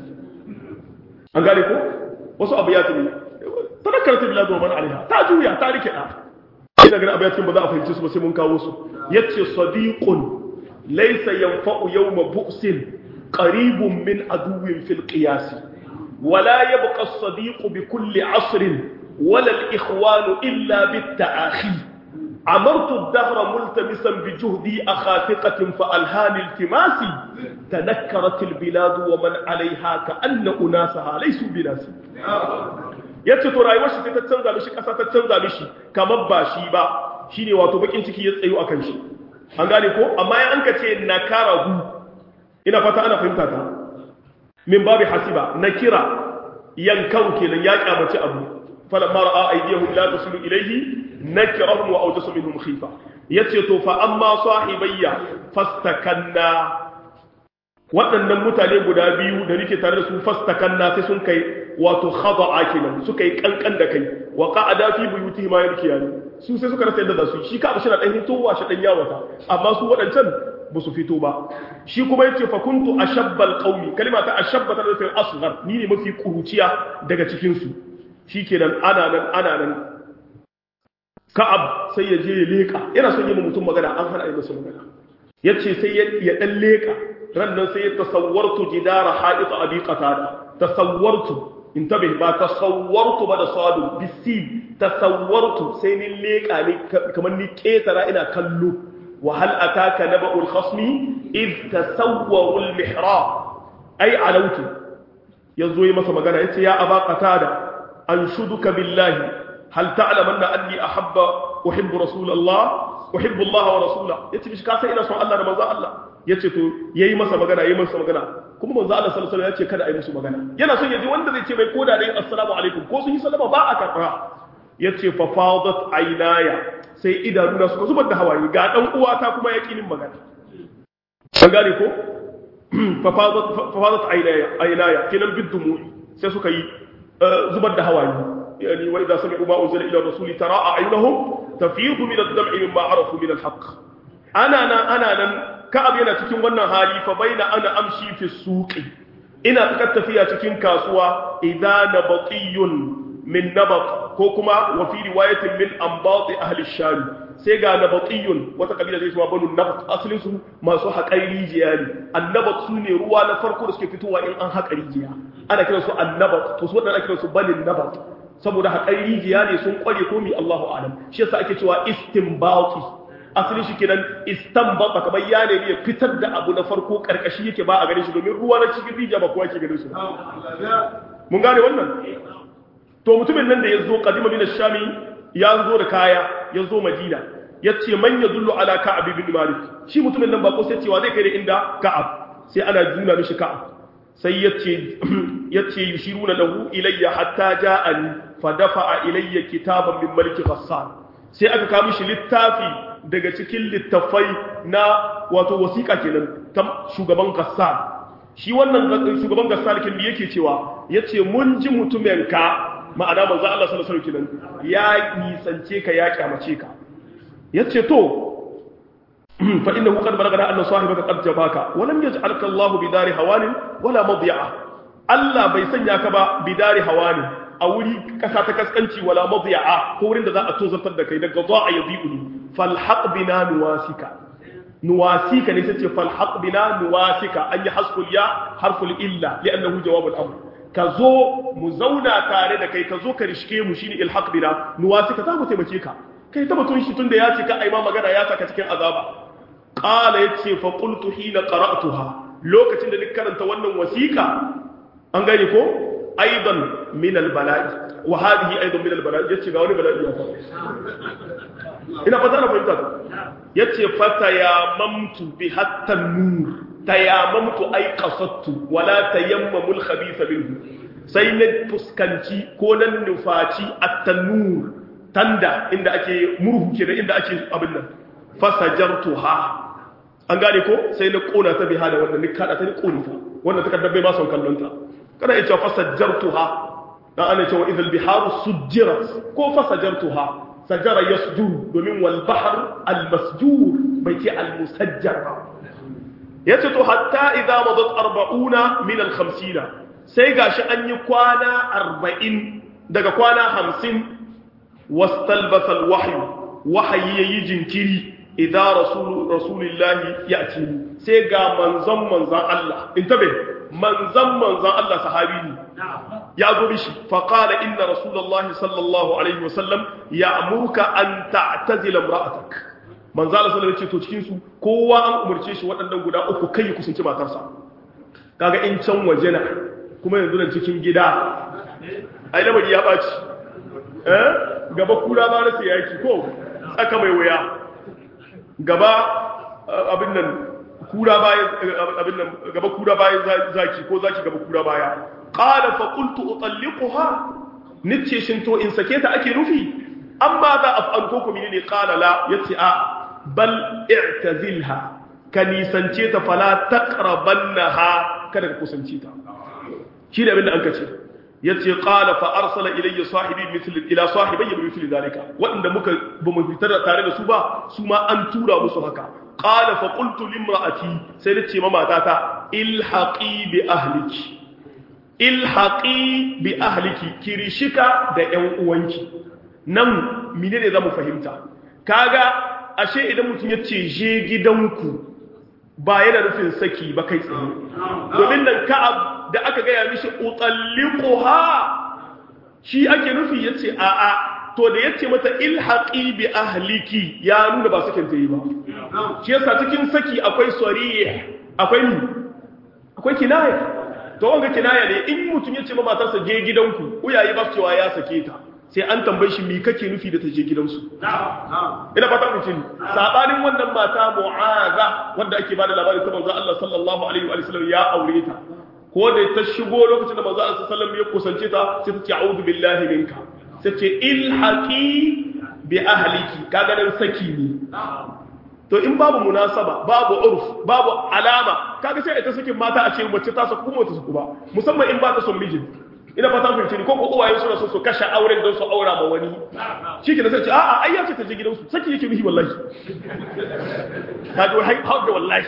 Speaker 1: an gane ko wasu abu ya tuni tanakkar ta biladu man alaiha ta juya ta rike da ina ganin abayatin ba za a fahimci su ba sai mun kawo su yace sadiqun laysa yanfa'u yawma bu'sin qaribun min aduwwin fil qiyas wala yabqa as-sadiq bi kulli 'asrin wala al-ikhwan illa bit ta'akhi عمرت الدهر ملتمسا بجهدي أخافقة فألهاني التماسي تنكرت البلاد ومن عليها كأن أناسها ليسوا بناسي yace to rayuwar shi sai ta canza mishi kasa ta canza mishi kamar ba shi ba shine wato bakin ciki ya tsayo akan shi an gane ko amma ya anka ce nakarahu ina fata ana fahimta ta min babi hasiba nakira yankan kenan ya kyamaci abu falamma ra'a aydihum la tasilu ilayhi nakirahum wa awjasa minhum khifa yace to fa amma sahibayya fastakanna waɗannan mutane guda biyu da nake tare da su fastakanna sai sun kai wato khada'a kenan suka yi kankan da kai wa qa'ada fi buyutihim ma yarkiyani su sai suka rasa yadda da su shi ka shi na dan hitowa shi dan yawata amma su waɗancan ba su fito ba shi kuma yace fa kuntu ashabbal qaumi kalima ta ashabba ta da asghar ni ne mafi kuruciya daga cikin su shikenan ana nan ana nan ka'ab sai ya je ya leka yana son yi mutum magana an hana yi masa magana yace sai ya dan leka ran nan sai ya tasawwartu jidara ha'it abi qatada tasawwartu intabe ba tasawwartu ba da sadu bisi tasawwartu sai ni leka ne kamar ni ketara ina kallo wa hal ataka naba'ul khasmi id tasawwaru al mihrab ay alautu yazo yi masa magana yace ya aba qatada anshuduka billahi hal ta'lamanna anni ahabba uhibbu rasulullah uhibbu Allah wa rasulahu yace mishi ka san ina son Allah da manzo Allah yace to yayi masa magana yayi masa magana kuma manzo Allah sallallahu alaihi wasallam yace kada a yi musu magana yana son yaji wanda zai ce mai koda da assalamu alaikum ko sun yi sallama ba a karba yace fa fadat aynaya sai idanuna suka zubar da hawaye ga dan uwata kuma ya kinin magana an gane ko fa fadat fa fadat aynaya aynaya kinan bidumu sai suka yi zubar da hawaye يعني وإذا سمعوا ما أنزل إلى الرسول ترى أعينهم تفيض من الدمع مما عرفوا من الحق أنا أنا أنا أنا كأب ينا تكين وانا هالي فبين أنا أمشي في السوق إنا تكت فيها تكين كاسوا إذا نبطي من نبط كوكما وفي رواية من أنباط أهل الشام سيغا نبطي وتقبيل زي شما بنو النبط أصل سو ما سو حق أي ريجياني النبط سوني روا نفرقو رسكي فتوى إن أن حق ريجيا أنا كلا سو النبط تسوى أنا كلا سو بني النبط saboda haƙar rijiya ne sun ƙware komi Allahu alam shi yasa ake cewa istinbati asali shi kenan istanbata kamar ya ne ya fitar da abu na farko karkashi yake ba a gare shi domin ruwa na cikin rijiya ba kowa ke gare su mun gane wannan to mutumin nan da ya zo kadima min shami ya zo da kaya ya zo madina ya ce man yadullu ala ka'ab ibn malik shi mutumin nan ba ko sai cewa zai kai da inda ka'ab sai ana juna mishi ka'ab sai yace yace yushiruna lahu ilayya hatta ja'ani fa dafa'a ilayya kitaban min malik ghassan sai aka kawo mishi littafi daga cikin littafai na wato wasiƙa kenan ta shugaban ghassan shi wannan shugaban ghassan kin yake cewa yace mun ji mutumin ka ma'ana manzo Allah sallallahu alaihi wasallam ya nisance ka ya kyamace ka yace to fa innahu qad balagana anna sahibaka qad jabaka wa lam yaj'alka Allah bidari hawanin wala madi'a Allah bai sanya ka ba bidari hawanin a wuri kasa ta kaskanci wala madi'a ko wurin da za a tozartar da kai daga za'a yabi'uni falhaq bina nuwasika nuwasika ne sai ce falhaq bina nuwasika an yi hasful ya harful illa li'annahu jawabul amr ka zo mu zauna tare da kai ka zo ka rishke mu shine ilhaq bina nuwasika za mu taimake ka kai ta batun shi tunda ya ce ka aima magana ya saka cikin azaba qala yace fa qultu hina qara'tuha lokacin da ni karanta wannan wasiqa an gane ko aidan min albala'i wa hadhihi aidan min albala'i yace ga wani bala'i ya fa ina fata na fahimta ta yace fata ya mamtu bi hatta nur tayamamtu ay qasadtu wala tayammamul khabitha minhu sai na fuskanci ko nan nufaci at-tanur tanda inda ake murhu kenan inda ake abin nan fasajartuha an gane ko sai na kona ta biha da wannan ni kada ta ni koni ta wannan takardar bai ma son kallon ta kada yace fasajartuha dan ana cewa idhal biharu sujjirat ko fasajartuha sajara yasjur domin wal bahr al masjur bai ce al musajjar ba yace to hatta idza madat 40 min al 50 sai gashi an yi kwana 40 daga kwana 50 wastalbasa al wahyu wahayi yayi jinkiri idza rasul rasulillahi yati sai ga manzon manzon Allah intabe manzon manzon Allah sahabi ne ya zo mishi fa qala inna rasulullahi sallallahu alaihi wasallam ya'muruka an ta'tazila imra'atak manzo Allah sallallahu alaihi wasallam ce to cikin su kowa an umurce shi waɗannan guda uku kai ya kusanci matarsa kaga in can waje na kuma yanzu nan cikin gida ai lamari ya baci eh gaba kura ba rasa yaki ko tsaka mai waya gaba abin nan kura baya abin nan gaba kura baya zaki ko zaki gaba kura baya qala fa qultu utalliquha nace shin to in sake ta ake nufi amma za af'al ko kuma ne qala la yace a bal i'tazilha ka nisance ta fala taqrabannaha kada ka kusance ta shi da abin da an kace yace qala fa arsala ilayya sahibi mithl ila sahibayya mithl zalika wanda muka bamu fitar da tare da su ba su ma an tura musu haka qala fa qultu limraati sai nace ma matata ilhaqi bi ahliki ilhaqi bi ahliki kirishika da ƴan uwanki nan menene zamu fahimta kaga ashe idan mutum yace je gidanku ba yana nufin saki ba kai tsaye domin nan ka'ab da aka gaya mishi utalliquha shi ake nufi yace a a to da yace mata ilhaqi bi ahliki ya nuna ba sakin ta yi ba shi yasa cikin saki akwai sarih akwai ni akwai kinaya to wanga kinaya ne in mutum yace ma matarsa je gidanku uyaye ba su cewa ya sake ta sai an tambaye shi me kake nufi da ta je gidansu ina fata mutum sabanin wannan mata mu'aza wanda ake bada labarin ta manzo Allah sallallahu alaihi wa sallam ya aure ta ko da ta shigo lokacin da manzo Allah sallallahu alaihi wa sallam ya kusance ta sai ta ce a'udhu billahi minka sai ce ilhaqi bi ahliki kaga dan saki ne to in babu munasaba babu urf babu alama kaga sai ita sakin mata a ce mace ta saku kuma ta saku ba musamman in ba ta son mijin ina fata fahimci ni ko ko uwaye suna so su kashe auren don su aura ma wani shi ke da sai ce a'a ai ya ce ta je gidansu saki yake mihi wallahi ta ji hai da wallahi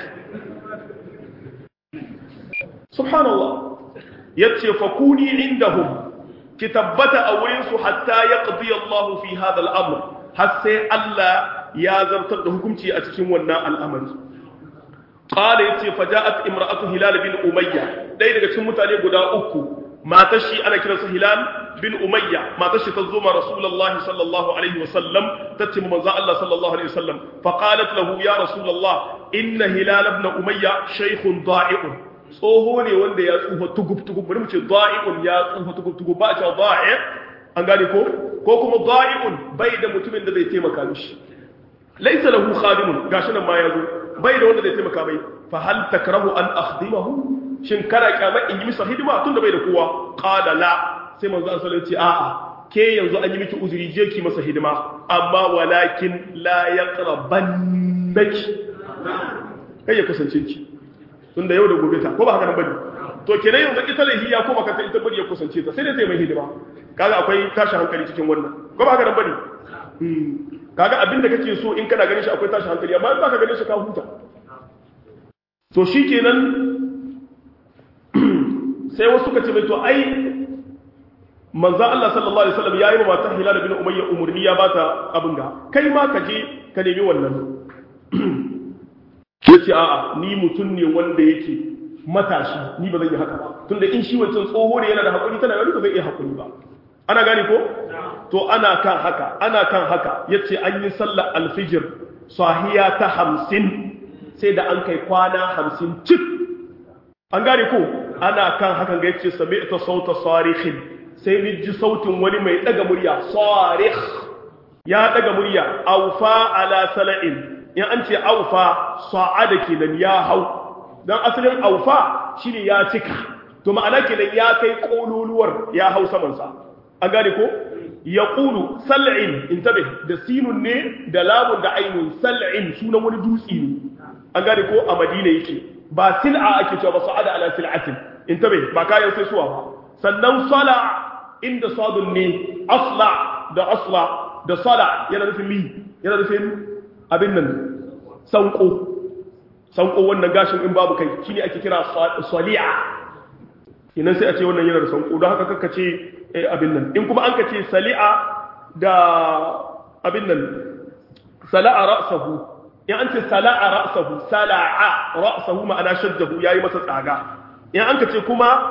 Speaker 1: subhanallah yace fa kuni indahum ki tabbata a wurin su hatta yaqdi Allah fi hada al-amr har sai Allah ya zartar da hukunci a cikin wannan al'amari qala yace faja'at imra'atu hilal bin umayya dai daga cikin mutane guda uku matar shi ana kiransa hilal bin umayya matar shi ta zo ma rasulullah sallallahu alaihi wasallam ta ce manzo Allah sallallahu alaihi wasallam fa qalat lahu ya rasulullah inna hilal ibn umayya shaykhun da'i'un tsoho ne wanda ya tsufa tugub tugub bari mu ce da'i'un ya tsufa tugub tugub ba ta da'i an gane ko ko kuma da'i'un bai da mutumin da zai taimaka mishi laysa lahu khadimun gashi nan ma yazo bai da wanda zai taimaka mai fa hal takrahu an akhdimahu shin kana kyamar in yi masa hidima tun da bai da kowa qala la sai manzo an sallallahu alaihi a'a ke yanzu an yi miki uzuri je ki masa hidima amma walakin la yaqrabannaki kai ya kusance ki tunda yau da gobe ta ko ba haka nan bane to kenan yanzu ita lahi ya koma kanta ita bari ya kusance ta sai dai sai mai hidima kaga akwai tashin hankali cikin wannan ko ba haka nan bane kaga abinda kake so in kana ganin shi akwai tashin hankali amma in baka ganin shi ka huta to shikenan sai wasu ka ce mai to ai manzan Allah sallallahu Alaihi wasallam ya yi wa matar hilal bin umayya umarni ya bata abin ga kai ma ka je ka nemi wannan ya ce a'a ni mutum ne wanda yake matashi ni ba zan yi haka ba tunda in shi wancan tsoho ne yana da haƙuri tana yau ba zai iya haƙuri ba ana gane ko to ana kan haka ana kan haka ya ce an yi sallar alfijir sahiya ta hamsin sai da an kai kwana hamsin cik an gane ko ana kan hakan ga yace sami'ta sauta sarikhin sai ni ji sautin wani mai daga murya sarikh ya daga murya aufa ala sala'in in an ce aufa sa'ada kenan ya hau dan asalin aufa shine ya cika to ma'ana kenan ya kai kololuwar ya hau saman sa an gane ko yaqulu sal'in intabe da sinun ne da lamun da ainun sal'in sunan wani dutse ne an gane ko a madina yake ba sil'a ake cewa ba sa'ada ala sil'atin intabe ba kayan sai suwa ba sannan sala inda sadun ne asla da asla da sala yana nufin mi yana nufin abin nan sanko sanko wannan gashin in babu kai shine ake kira sali'a idan sai a ce wannan yana da sanko don haka kakka ce abin nan in kuma an ka ce sali'a da abin nan sala'a ra'sahu in an ce sala'a ra'sahu sala'a ra'sahu ma'ana shaddahu yayi masa tsaga in an ka ce kuma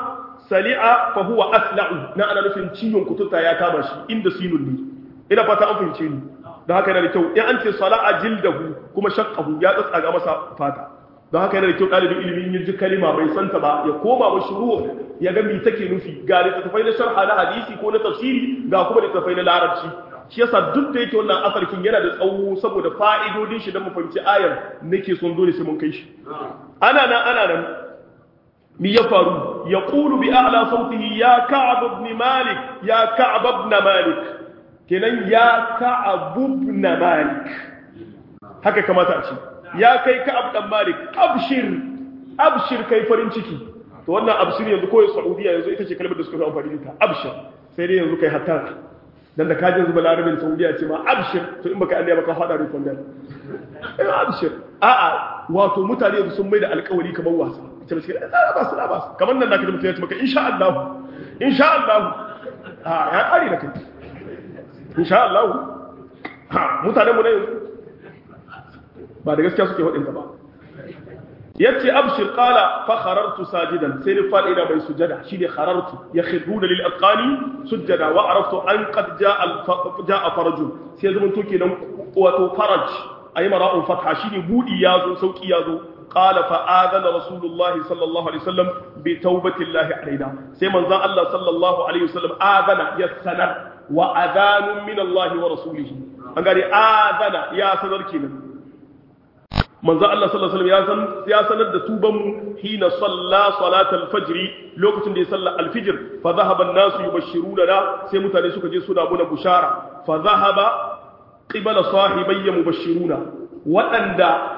Speaker 1: sali'a fa huwa asla'u na ana nufin ciwon kuturta ya kama shi inda sinun ne ina fata an fahimce ni don haka yana da kyau in an ce sala'a jildahu kuma shaqqahu ya tsatsaga masa fata don haka yana da kyau ɗalibin ilimin yin ji kalima bai santa ba ya koma wa shuru ya ga me take nufi ga littattafai na sharha na hadisi ko na tafsiri ga kuma littattafai na larabci shi yasa duk da yake wannan asarkin yana da tsawo saboda fa'idodin shi don mu fahimci ayar nake son dole sai mun kai shi ana nan ana nan mi ya faru ya qulu bi a'la sautihi ya ka'ab ibn malik ya ka'ab ibn malik kenan ya ka'ab ibn malik haka kamata a ce ya kai ka'ab dan malik abshir abshir kai farin ciki to wannan abshir yanzu koyi saudiya yanzu ita ce kalmar da suka fi amfani da ita abshir sai dai yanzu kai hatta dan da kaje zuba larabin saudiya ce ma abshir to in baka anniya baka fada rikon dan eh abshir a'a wato mutane yanzu sun mai da alƙawari kamar wasa ita ce eh ba su ba su kamar nan da kaje mutum ya ce maka insha Allah insha Allah ha ya kare da kai insha Allah ha mutane mu ne yanzu ba da gaskiya suke waɗanda ba yace abshir qala fa kharartu sajidan sai ni fadi da bai sujada shine kharartu yakhruna lil aqani sujada wa araftu an qad jaa jaa faraj sai zaman to kenan wato faraj ayi mara'un fatha shine budi yazo sauki yazo qala fa adana rasulullahi sallallahu alaihi wasallam bi taubatillahi alaina sai manzon Allah sallallahu alaihi wasallam adana ya sanar wa adanun min Allah wa rasulihi an gari adana ya sanar kenan manzo Allah sallallahu alaihi wasallam ya sanar da tuban mu hina salla salatal fajr lokacin da ya salla alfijir fa dhahaba an-nasu yubashshiruna da sai mutane suka je suna muna bushara fa dhahaba qibala sahibayya mubashshiruna wadanda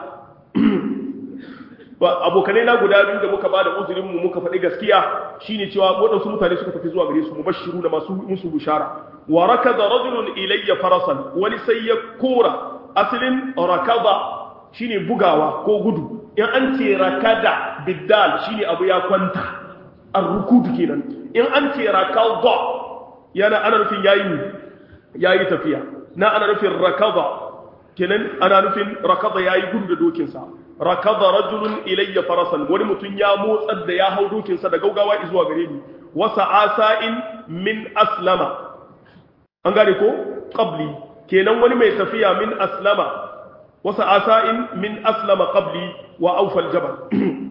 Speaker 1: abokanai na guda biyu da muka bada uzurin mu muka faɗi gaskiya shine cewa waɗansu mutane suka tafi zuwa gare su mubashshiru da masu musu bushara wa rakada rajulun ilayya farasan wani sai ya kora asalin rakada shine bugawa ko gudu in an ce rakada biddal shine abu ya kwanta ar-rukud kenan in an ce rakada yana ana nufin yayi yayi tafiya na ana nufin rakada kenan ana nufin rakada yayi gudu da dokin sa rakada rajulun ilayya farasan wani mutum ya motsar da ya hau dokin sa da gaugawa zuwa gare ni wasa asa'in min aslama an gane ko qabli kenan wani mai tafiya min aslama wasu asa'in min aslama qabli wa aufal jabal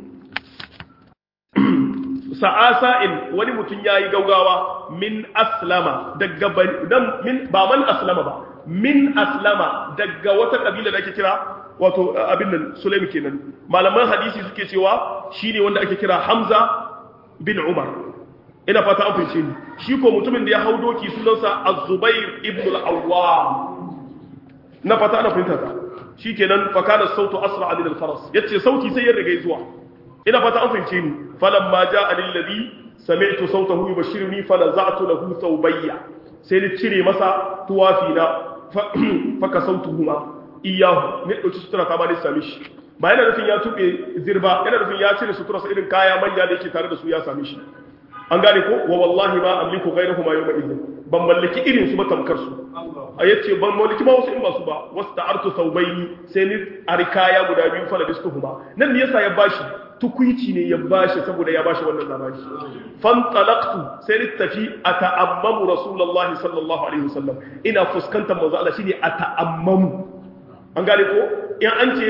Speaker 1: sa'asa'in wani mutum ya yi gaugawa min aslama daga min ba man aslama ba min aslama daga wata kabila da ake kira wato abin nan sulaimi kenan malaman hadisi suke cewa shine wanda ake kira hamza bin umar ina fata an fahimce ni shi ko mutumin da ya hau doki sunansa az-zubair ibn al-awwam na fata ana fahimta ta shikenan fa kana sautu asra min al-faras yace sauti sai ya riga zuwa ina fata an fahimce ni falamma jaa alladhi sami'tu sautahu yubashiruni falaza'tu lahu thawbayya sai ni cire masa tuwafi na fa kasautuhuma iyahu ne dauki sutura ta ba ni same shi ba yana nufin ya tube zirba yana nufin ya cire sutura sa irin kaya manya da yake tare da su ya same shi an gane ko wa wallahi ma amliku ghayrahuma yawma idhin ban mallaki irin su ba tamkar su a yace ban mallaki ma wasu in ba su ba wasta'artu thawbayni sai ni arikaya guda biyu fala bistuhuma nan ne yasa ya bashi tukuici ne ya bashi saboda ya bashi wannan labari fan talaqtu sai ni tafi ata'ammamu rasulullahi sallallahu alaihi wasallam ina fuskantar manzo Allah shine ata'ammamu an gane ko in an ce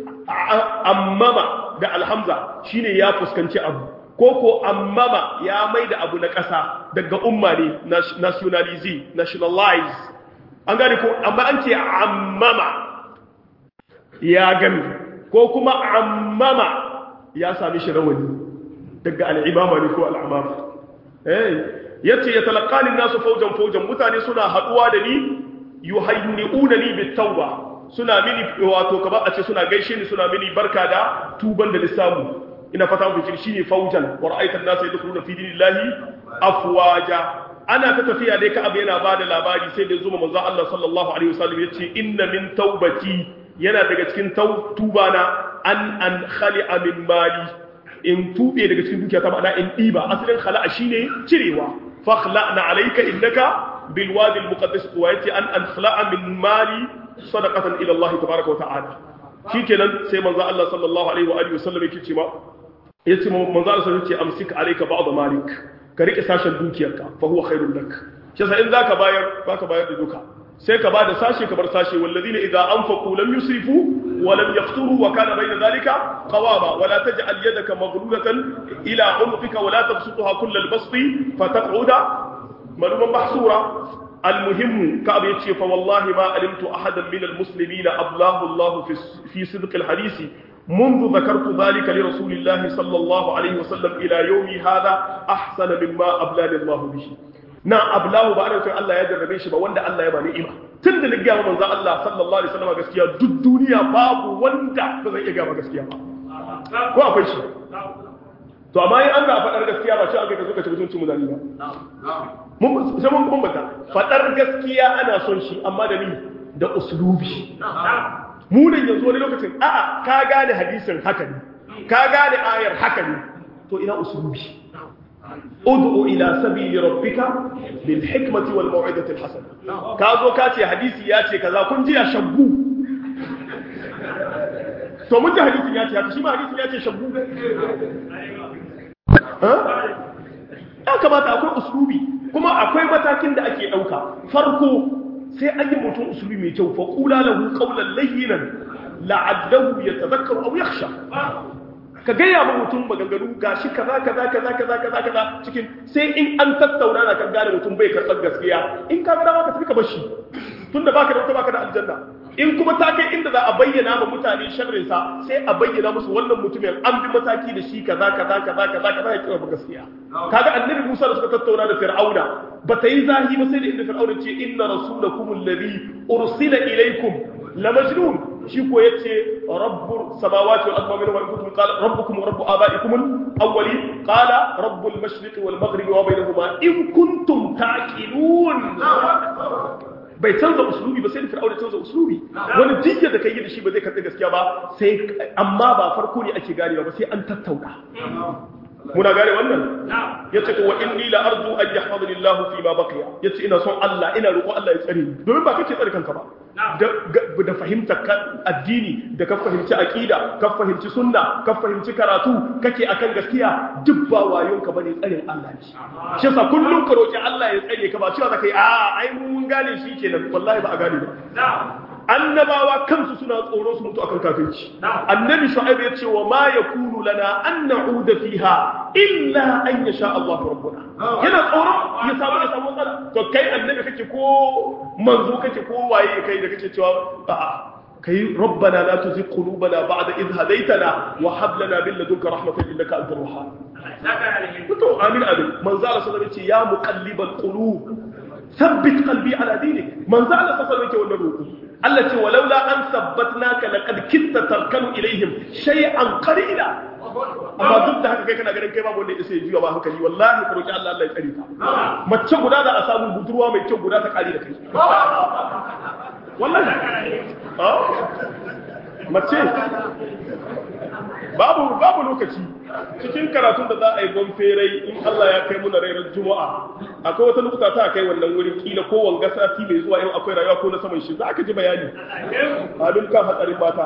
Speaker 1: ammama da alhamza shine ya fuskanci abu ko ko ammama ya mai da abu na ƙasa daga umma ne nationalize nationalize an gane ko amma an ce ammama ya gami ko kuma ammama ya sami shi rawani daga al'imama ne ko al'amama eh yace ya talaqani nasu faujan faujan mutane suna haduwa da ni yuhayyi'una ni bitawba suna mini wato kamar a ce suna gaishe ni suna mini barka da tuban da lissamu ina fata ku kin shine faujan wa ra'aita an-nasa yadkhuluna fi dinillahi afwaja ana ta tafiya dai ka abu yana bada labari sai da zuma manzo Allah sallallahu alaihi wasallam yace inna min taubati yana daga cikin tuba na an an khali'a min mali in tube daga cikin dukiya ta ma'ana in diba asalin khala'a shine cirewa fakhla'na alayka innaka bil wadi al muqaddas wa yati an an khala'a min mali sadaqatan ila Allah tabaaraka wa ta'ala shikenan sai manzo Allah sallallahu alaihi wa alihi wasallam yake cewa yace manzo Allah sai yace amsik alayka ba'd malik ka rike sashen dukiyarka fa huwa khairul lak shi yasa in zaka bayar baka bayar da duka sai ka bada sashe ka bar sashe walladina idza anfaqu lam yusrifu wa lam yaqturu wa kana bayna dhalika qawama wa la taj'al yadaka maghlulatan ila unqika wa la tabsutha kull al-basti fataq'uda maluman mahsura المهم كعب يتشي فوالله ما علمت أحدا من المسلمين أبلاه الله في, في صدق الحديث منذ ذكرت ذلك لرسول الله صلى الله عليه وسلم إلى يومي هذا أحسن مما أبلاني الله به na ablahu ba ana cewa Allah ya jarrabe shi ba wanda Allah ya ba ni'ima tun da nigga wa manzo Allah sallallahu alaihi wasallam gaskiya duk duniya babu wanda ba zai iya gaba gaskiya ba ko akwai shi to amma in an ga faɗar gaskiya ba ce an kai ka zo ka ci mutuncin mutane ba mun sai mun bambanta faɗar gaskiya ana son shi amma da ni da uslubi mu ne yanzu wani lokacin a'a ka gane hadisin haka ne ka gane ayar haka ne to ina uslubi ud'u ila sabili rabbika bil hikmati wal mau'izati al hasana ka zo ka ce hadisi ya ce kaza kun ji ya shaggu to mun ji hadisin ya ce haka shi ma hadisin ya ce shaggu ya kamata akwai uslubi kuma akwai matakin da ake ɗauka farko sai an yi mutum uslubi mai kyau fa qula lahu qawlan layyinan la'allahu yatadhakkaru aw yakhsha ka gaya ma mutum maganganu gashi kaza kaza kaza kaza kaza kaza cikin sai in an tattauna na kan gane mutum bai karɓar gaskiya in ka ga dama ka tafi ka bar shi tunda baka da wata baka da aljanna in kuma ta kai inda za a bayyana ma mutane sharrin sa sai a bayyana musu wannan mutumin an bi mataki da shi kaza kaza kaza kaza kaza ya kira gaskiya kaga annabi Musa da suka tattauna da Fir'auna ba ta yi zahi ba sai da inda Fir'auna ce inna rasulakum alladhi ursila ilaykum la majnun shi ko yace rabbul samawati wal ardi wa in kuntum qala rabbukum wa rabbu abaikum al-awwalin qala rabbul mashriqi wal maghribi wa bainahuma in kuntum taqilun bai canza uslubi ba sai da fir'auna canza uslubi wani jiya da kai da shi ba zai karɓi gaskiya ba sai amma ba farko ne ake ganewa ba sai an tattauna muna gane wannan yace to wa inni la arju an yahfazani Allah fi ma baqiya yace ina son Allah ina roƙo Allah ya tsare ni domin ba kace tsare kanka ba da fahimta addini da ka fahimci aqida ka fahimci sunna ka fahimci karatu kake akan gaskiya duk ba wayon ka bane tsarin Allah ne shi yasa kullum ka roki Allah ya tsare ka ba cewa zaka yi a ai mun gane shi kenan wallahi ba a gane ba annabawa kansu suna tsoro su mutu akan kafirci annabi shu'aib ya ce wa ma yakunu lana an na'uda fiha illa an yasha Allah rabbuna yana tsoro ya samu ya samu matsala to kai annabi kake ko manzo kake ko waye kai da kake cewa a'a kai rabbana la tuzigh qulubana ba'da idh hadaytana wa hab lana min ladunka rahmatan innaka antal wahhab to amin amin manzo Allah sallallahu alaihi wasallam ya ce ya muqallibal qulub ثبت قلبي على دينك من زعل فصلك ولا روحه Allah ce walaula an sabbatnaka laqad kitta tarkanu ilaihim shay'an qalila amma duk da haka kai kana ganin kai babu wanda sai juya ba hankali wallahi ka roki Allah Allah ya tsare ka mace guda da a samu budurwa mai kyau guda ta kare da kai wallahi mace babu babu lokaci cikin karatun da za a yi gonferai in Allah ya kai muna rairar juma'a akwai wata lokuta ta kai wannan wurin kila ko wanga sati mai zuwa yau akwai rayuwa ko na saman shi za ka ji bayani halin kan hatsarin mata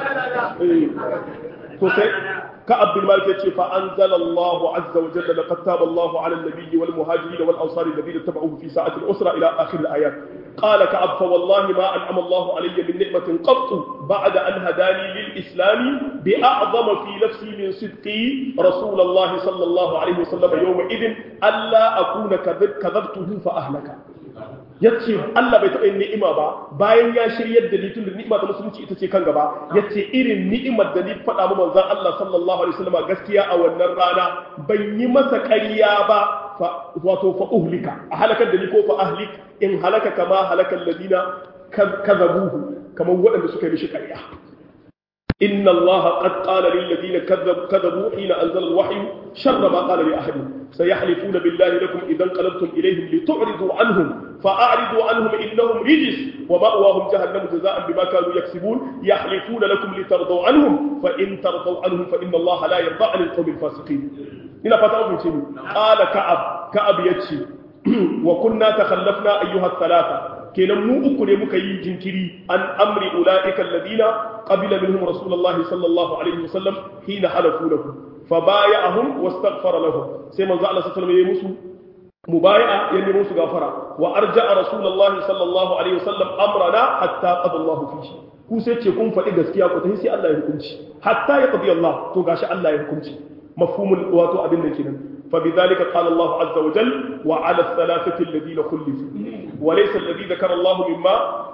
Speaker 1: to sai ka abdul malik yace fa anzalallahu azza wa jalla laqad taba Allahu ala an-nabiyyi wal muhajirin wal ansari alladhina tabauhu fi sa'ati al-usra ila akhir al-ayat قال كعب فوالله ما أنعم الله علي من نعمة قط بعد أن هداني للإسلام بأعظم في نفسي من صدقي رسول الله صلى الله عليه وسلم يومئذ ألا أكون كذبته فأهلك yace Allah bai taɓa yin ni'ima ba bayan ya shiryar da ni tun da ni'ima ta musulunci ita ce kan gaba yace irin ni'imar da ni faɗa mu manzon Allah sallallahu alaihi wasallam gaskiya a wannan rana ban yi masa ƙarya ba wato fa uhlika a halakar da ni ko fa ahlik in halaka kama halakal ladina kazabuhu kamar waɗanda suka yi mishi ƙarya إن الله قد قال للذين كذب كذبوا حين أنزل الوحي شر ما قال لأحد سيحلفون بالله لكم إذا انقلبتم إليهم لتعرضوا عنهم فأعرضوا عنهم إنهم رجس ومأواهم جهنم جزاء بما كانوا يكسبون يحلفون لكم لترضوا عنهم فإن ترضوا عنهم فإن الله لا يرضى عن القوم الفاسقين هنا فتاة شنو قال كعب كعب يتشي وكنا تخلفنا أيها الثلاثة kenan mu uku ne muka yi jinkiri an amri ulaika alladina qabila minhum rasulullahi sallallahu alaihi wasallam hina halafu lahu fa baya'ahum wastaghfara lahum sai manzo Allah sallallahu alaihi wasallam ya musu mubaya'a ya nemi musu gafara wa arja'a rasulullahi sallallahu alaihi wasallam amrana hatta qada Allah fihi ku sai ce kun faɗi gaskiya ku tafi sai Allah ya hukunci hatta ya qadi Allah to gashi Allah ya hukunci mafhumul wato abin da kenan fa bidhalika qala Allah azza wa jalla wa 'ala ath-thalathati alladhina khulifu wa laysa alladhi dhakara Allah mimma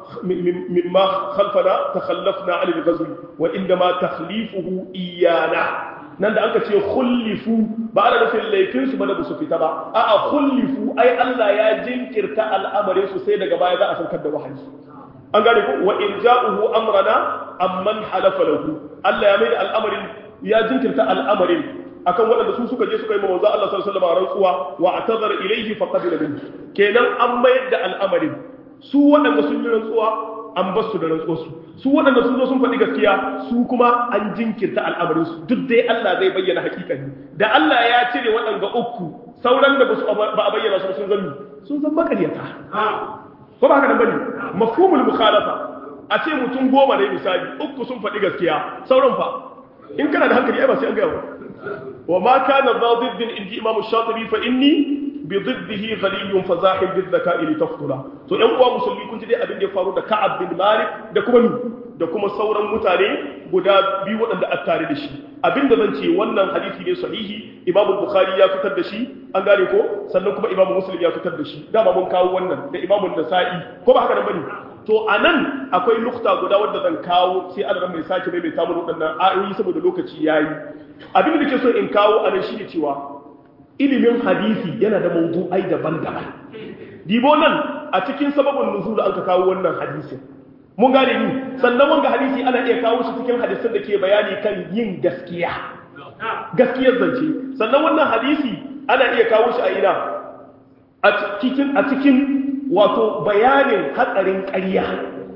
Speaker 1: mimma khalfana takhallafna 'ala al-ghazw wa inma takhlifuhu iyana nan da aka ce khullifu ba ana nufin laifin su ba da su fita ba a'a khullifu ai Allah ya jinkirta al'amarin su sai daga baya za a saukar da wahayi an gane ko wa in ja'uhu amrana amman halafa lahu Allah ya mai al'amarin ya jinkirta al'amarin akan waɗanda su suka je suka yi ma manzo Allah sallallahu alaihi wasallam rantsuwa wa atazara ilayhi fa qabila minhu kenan an mayar da al'amarin su waɗanda sun yi rantsuwa an bar su da rantsuwarsu su waɗanda sun zo sun faɗi gaskiya su kuma an jinkirta al'amarin su duk dai Allah zai bayyana hakikani da Allah ya cire waɗanda uku sauran da ba a bayyana su sun zanni sun zan makaryata ko ba haka nan bane mafhumul mukhalafa a ce mutum goma ne misali uku sun faɗi gaskiya sauran fa in kana da hankali ai ba sai an gaya ba wa ma kana dhadiddin inji imamu shatibi fa inni بضده غني فزاحم بالذكاء لتفضلا to ɗan uwa musulmi kun ji dai abin da ya faru da Ka'ab bin Malik da kuma da kuma sauran mutane guda biyu waɗanda a tare da shi abin da zan ce wannan hadisi ne sahihi Imam Bukhari ya fitar da shi an gane ko sannan kuma Imam Muslim ya fitar da shi dama mun kawo wannan da Imam Nasa'i ko ba haka nan bane to anan akwai nukta guda wanda zan kawo sai Allah mai sake mai mai tamu waɗannan ayoyi saboda lokaci yayi abin da ke so in kawo anan shi ne cewa ilimin hadisi yana da mawdu'ai daban-daban dibo nan a cikin sababin nuzul an ka kawo wannan hadisin mun gane ni sannan wanga hadisi ana iya kawo shi cikin hadisin da ke bayani kan yin gaskiya gaskiyar zance sannan wannan hadisi ana iya kawo shi a ina a cikin a cikin wato bayanin hatsarin ƙarya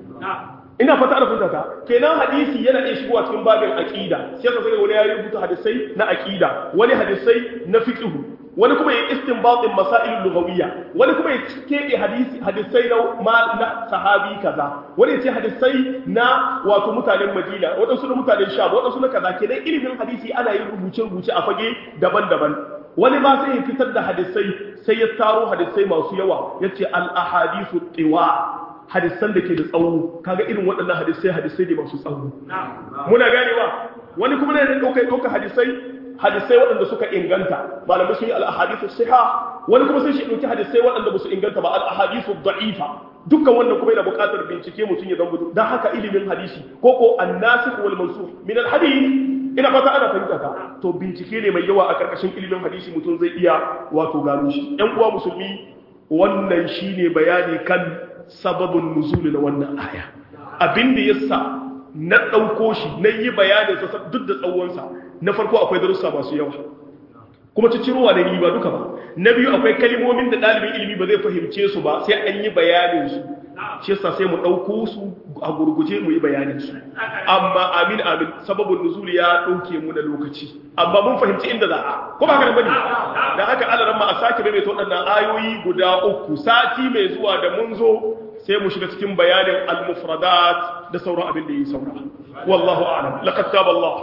Speaker 1: ina fata ana funta ta kenan hadisi yana iya shigowa cikin babin aqida sai ka sani wani ya rubuta hadisai na aqida wani hadisai na fiqh wani kuma ya istinbatin masail lughawiyya wani kuma ya kebe hadisi hadisai na ma na sahabi kaza wani ya ce hadisai na wato mutanen Madina wadansu na mutanen Sham wadansu na kaza kenan ilimin hadisi ana yin rubuce rubuce a fage daban-daban wani ma sai ya fitar da hadisai sai ya taro hadisai masu yawa yace al ahadithu tiwa hadisan da ke da tsawo kaga irin waɗannan hadisai hadisai ne masu tsawo muna ganewa wani kuma ne ɗauka ɗauka hadisai hadisai waɗanda suka inganta malamai sun yi al-ahadithu siha wani kuma sai shi ɗauki hadisai waɗanda ba su inganta ba al-ahadithu da'ifa dukkan wannan kuma yana buƙatar bincike mutum ya zama gudu dan haka ilimin hadisi ko ko an-nasikh wal mansukh min al-hadith ina fata ana fahimta ta to bincike ne mai yawa a karkashin ilimin hadisi mutum zai iya wato gano shi ƴan uwa musulmi wannan shine bayani kan sababin nuzuli na wannan aya abin da yasa na ɗauko shi na yi bayanin sa duk da tsawonsa na farko akwai darussa masu yawa kuma ci cirowa da ni ba duka ba na biyu akwai kalmomin da ɗalibin ilimi ba zai fahimce su ba sai an yi bayanin su shi yasa sai mu ɗauko su a gurguje mu yi bayanin su amma amin amin sababin nuzuli ya ɗauke mu na lokaci amma mun fahimci inda za a ko ba haka bane da haka Allah ma a sake bai ta waɗannan ayoyi guda uku sati mai zuwa da mun zo sai mu shiga cikin bayanin al-mufradat da sauran abin da yi saura wallahu a'lam laqad taba Allah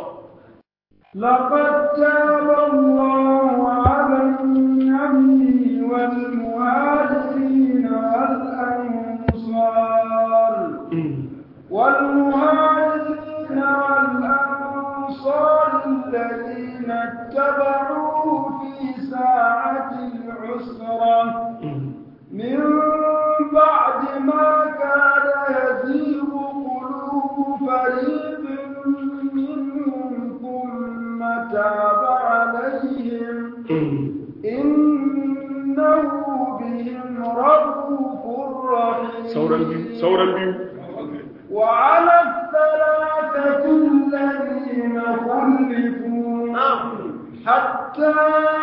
Speaker 2: لقد تاب الله على النبي والمهاجرين والأنصار والمهاجرين والأنصار الذين اتبعوه في ساعة العسرة من بعد ما كاد يزيغ قلوب فريق منهم ثم تاب عليهم إنه بهم رؤوف رحيم
Speaker 1: sauran biyu
Speaker 2: وعلى الثلاثة الذين خلفوا حتى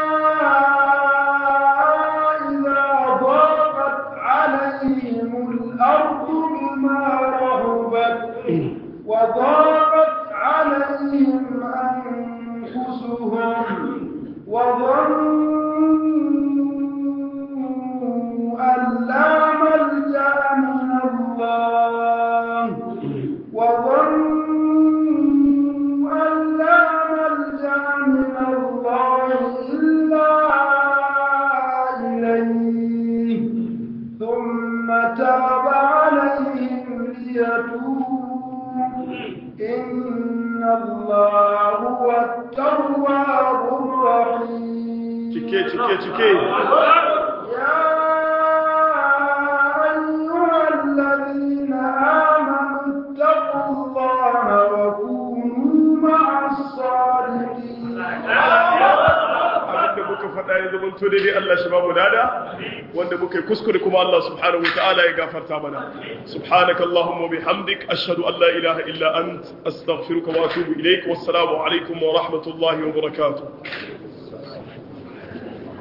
Speaker 2: إذا ضاقت عليهم الأرض بما رهبت وضاقت عليهم أنفسهم وظنوا أن لا ملجأ من الله وظنوا أن لا ملجأ من الله الله هو التواب الرحيم
Speaker 1: cike cike cike
Speaker 2: يا أيها الذين آمنوا اتقوا الله وكونوا مع الصادقين
Speaker 1: abinda muka faɗa ya zama to daidai Allah shi babu dada wanda muka yi kuskure kuma Allah subhanahu wataala ya gafarta mana subhanaka allahumma bihamdik ashhadu an la ilaha illa ant astaghfiruka wa atubu ilaik wassalamu alaikum wa rahmatullahi wa barakatuh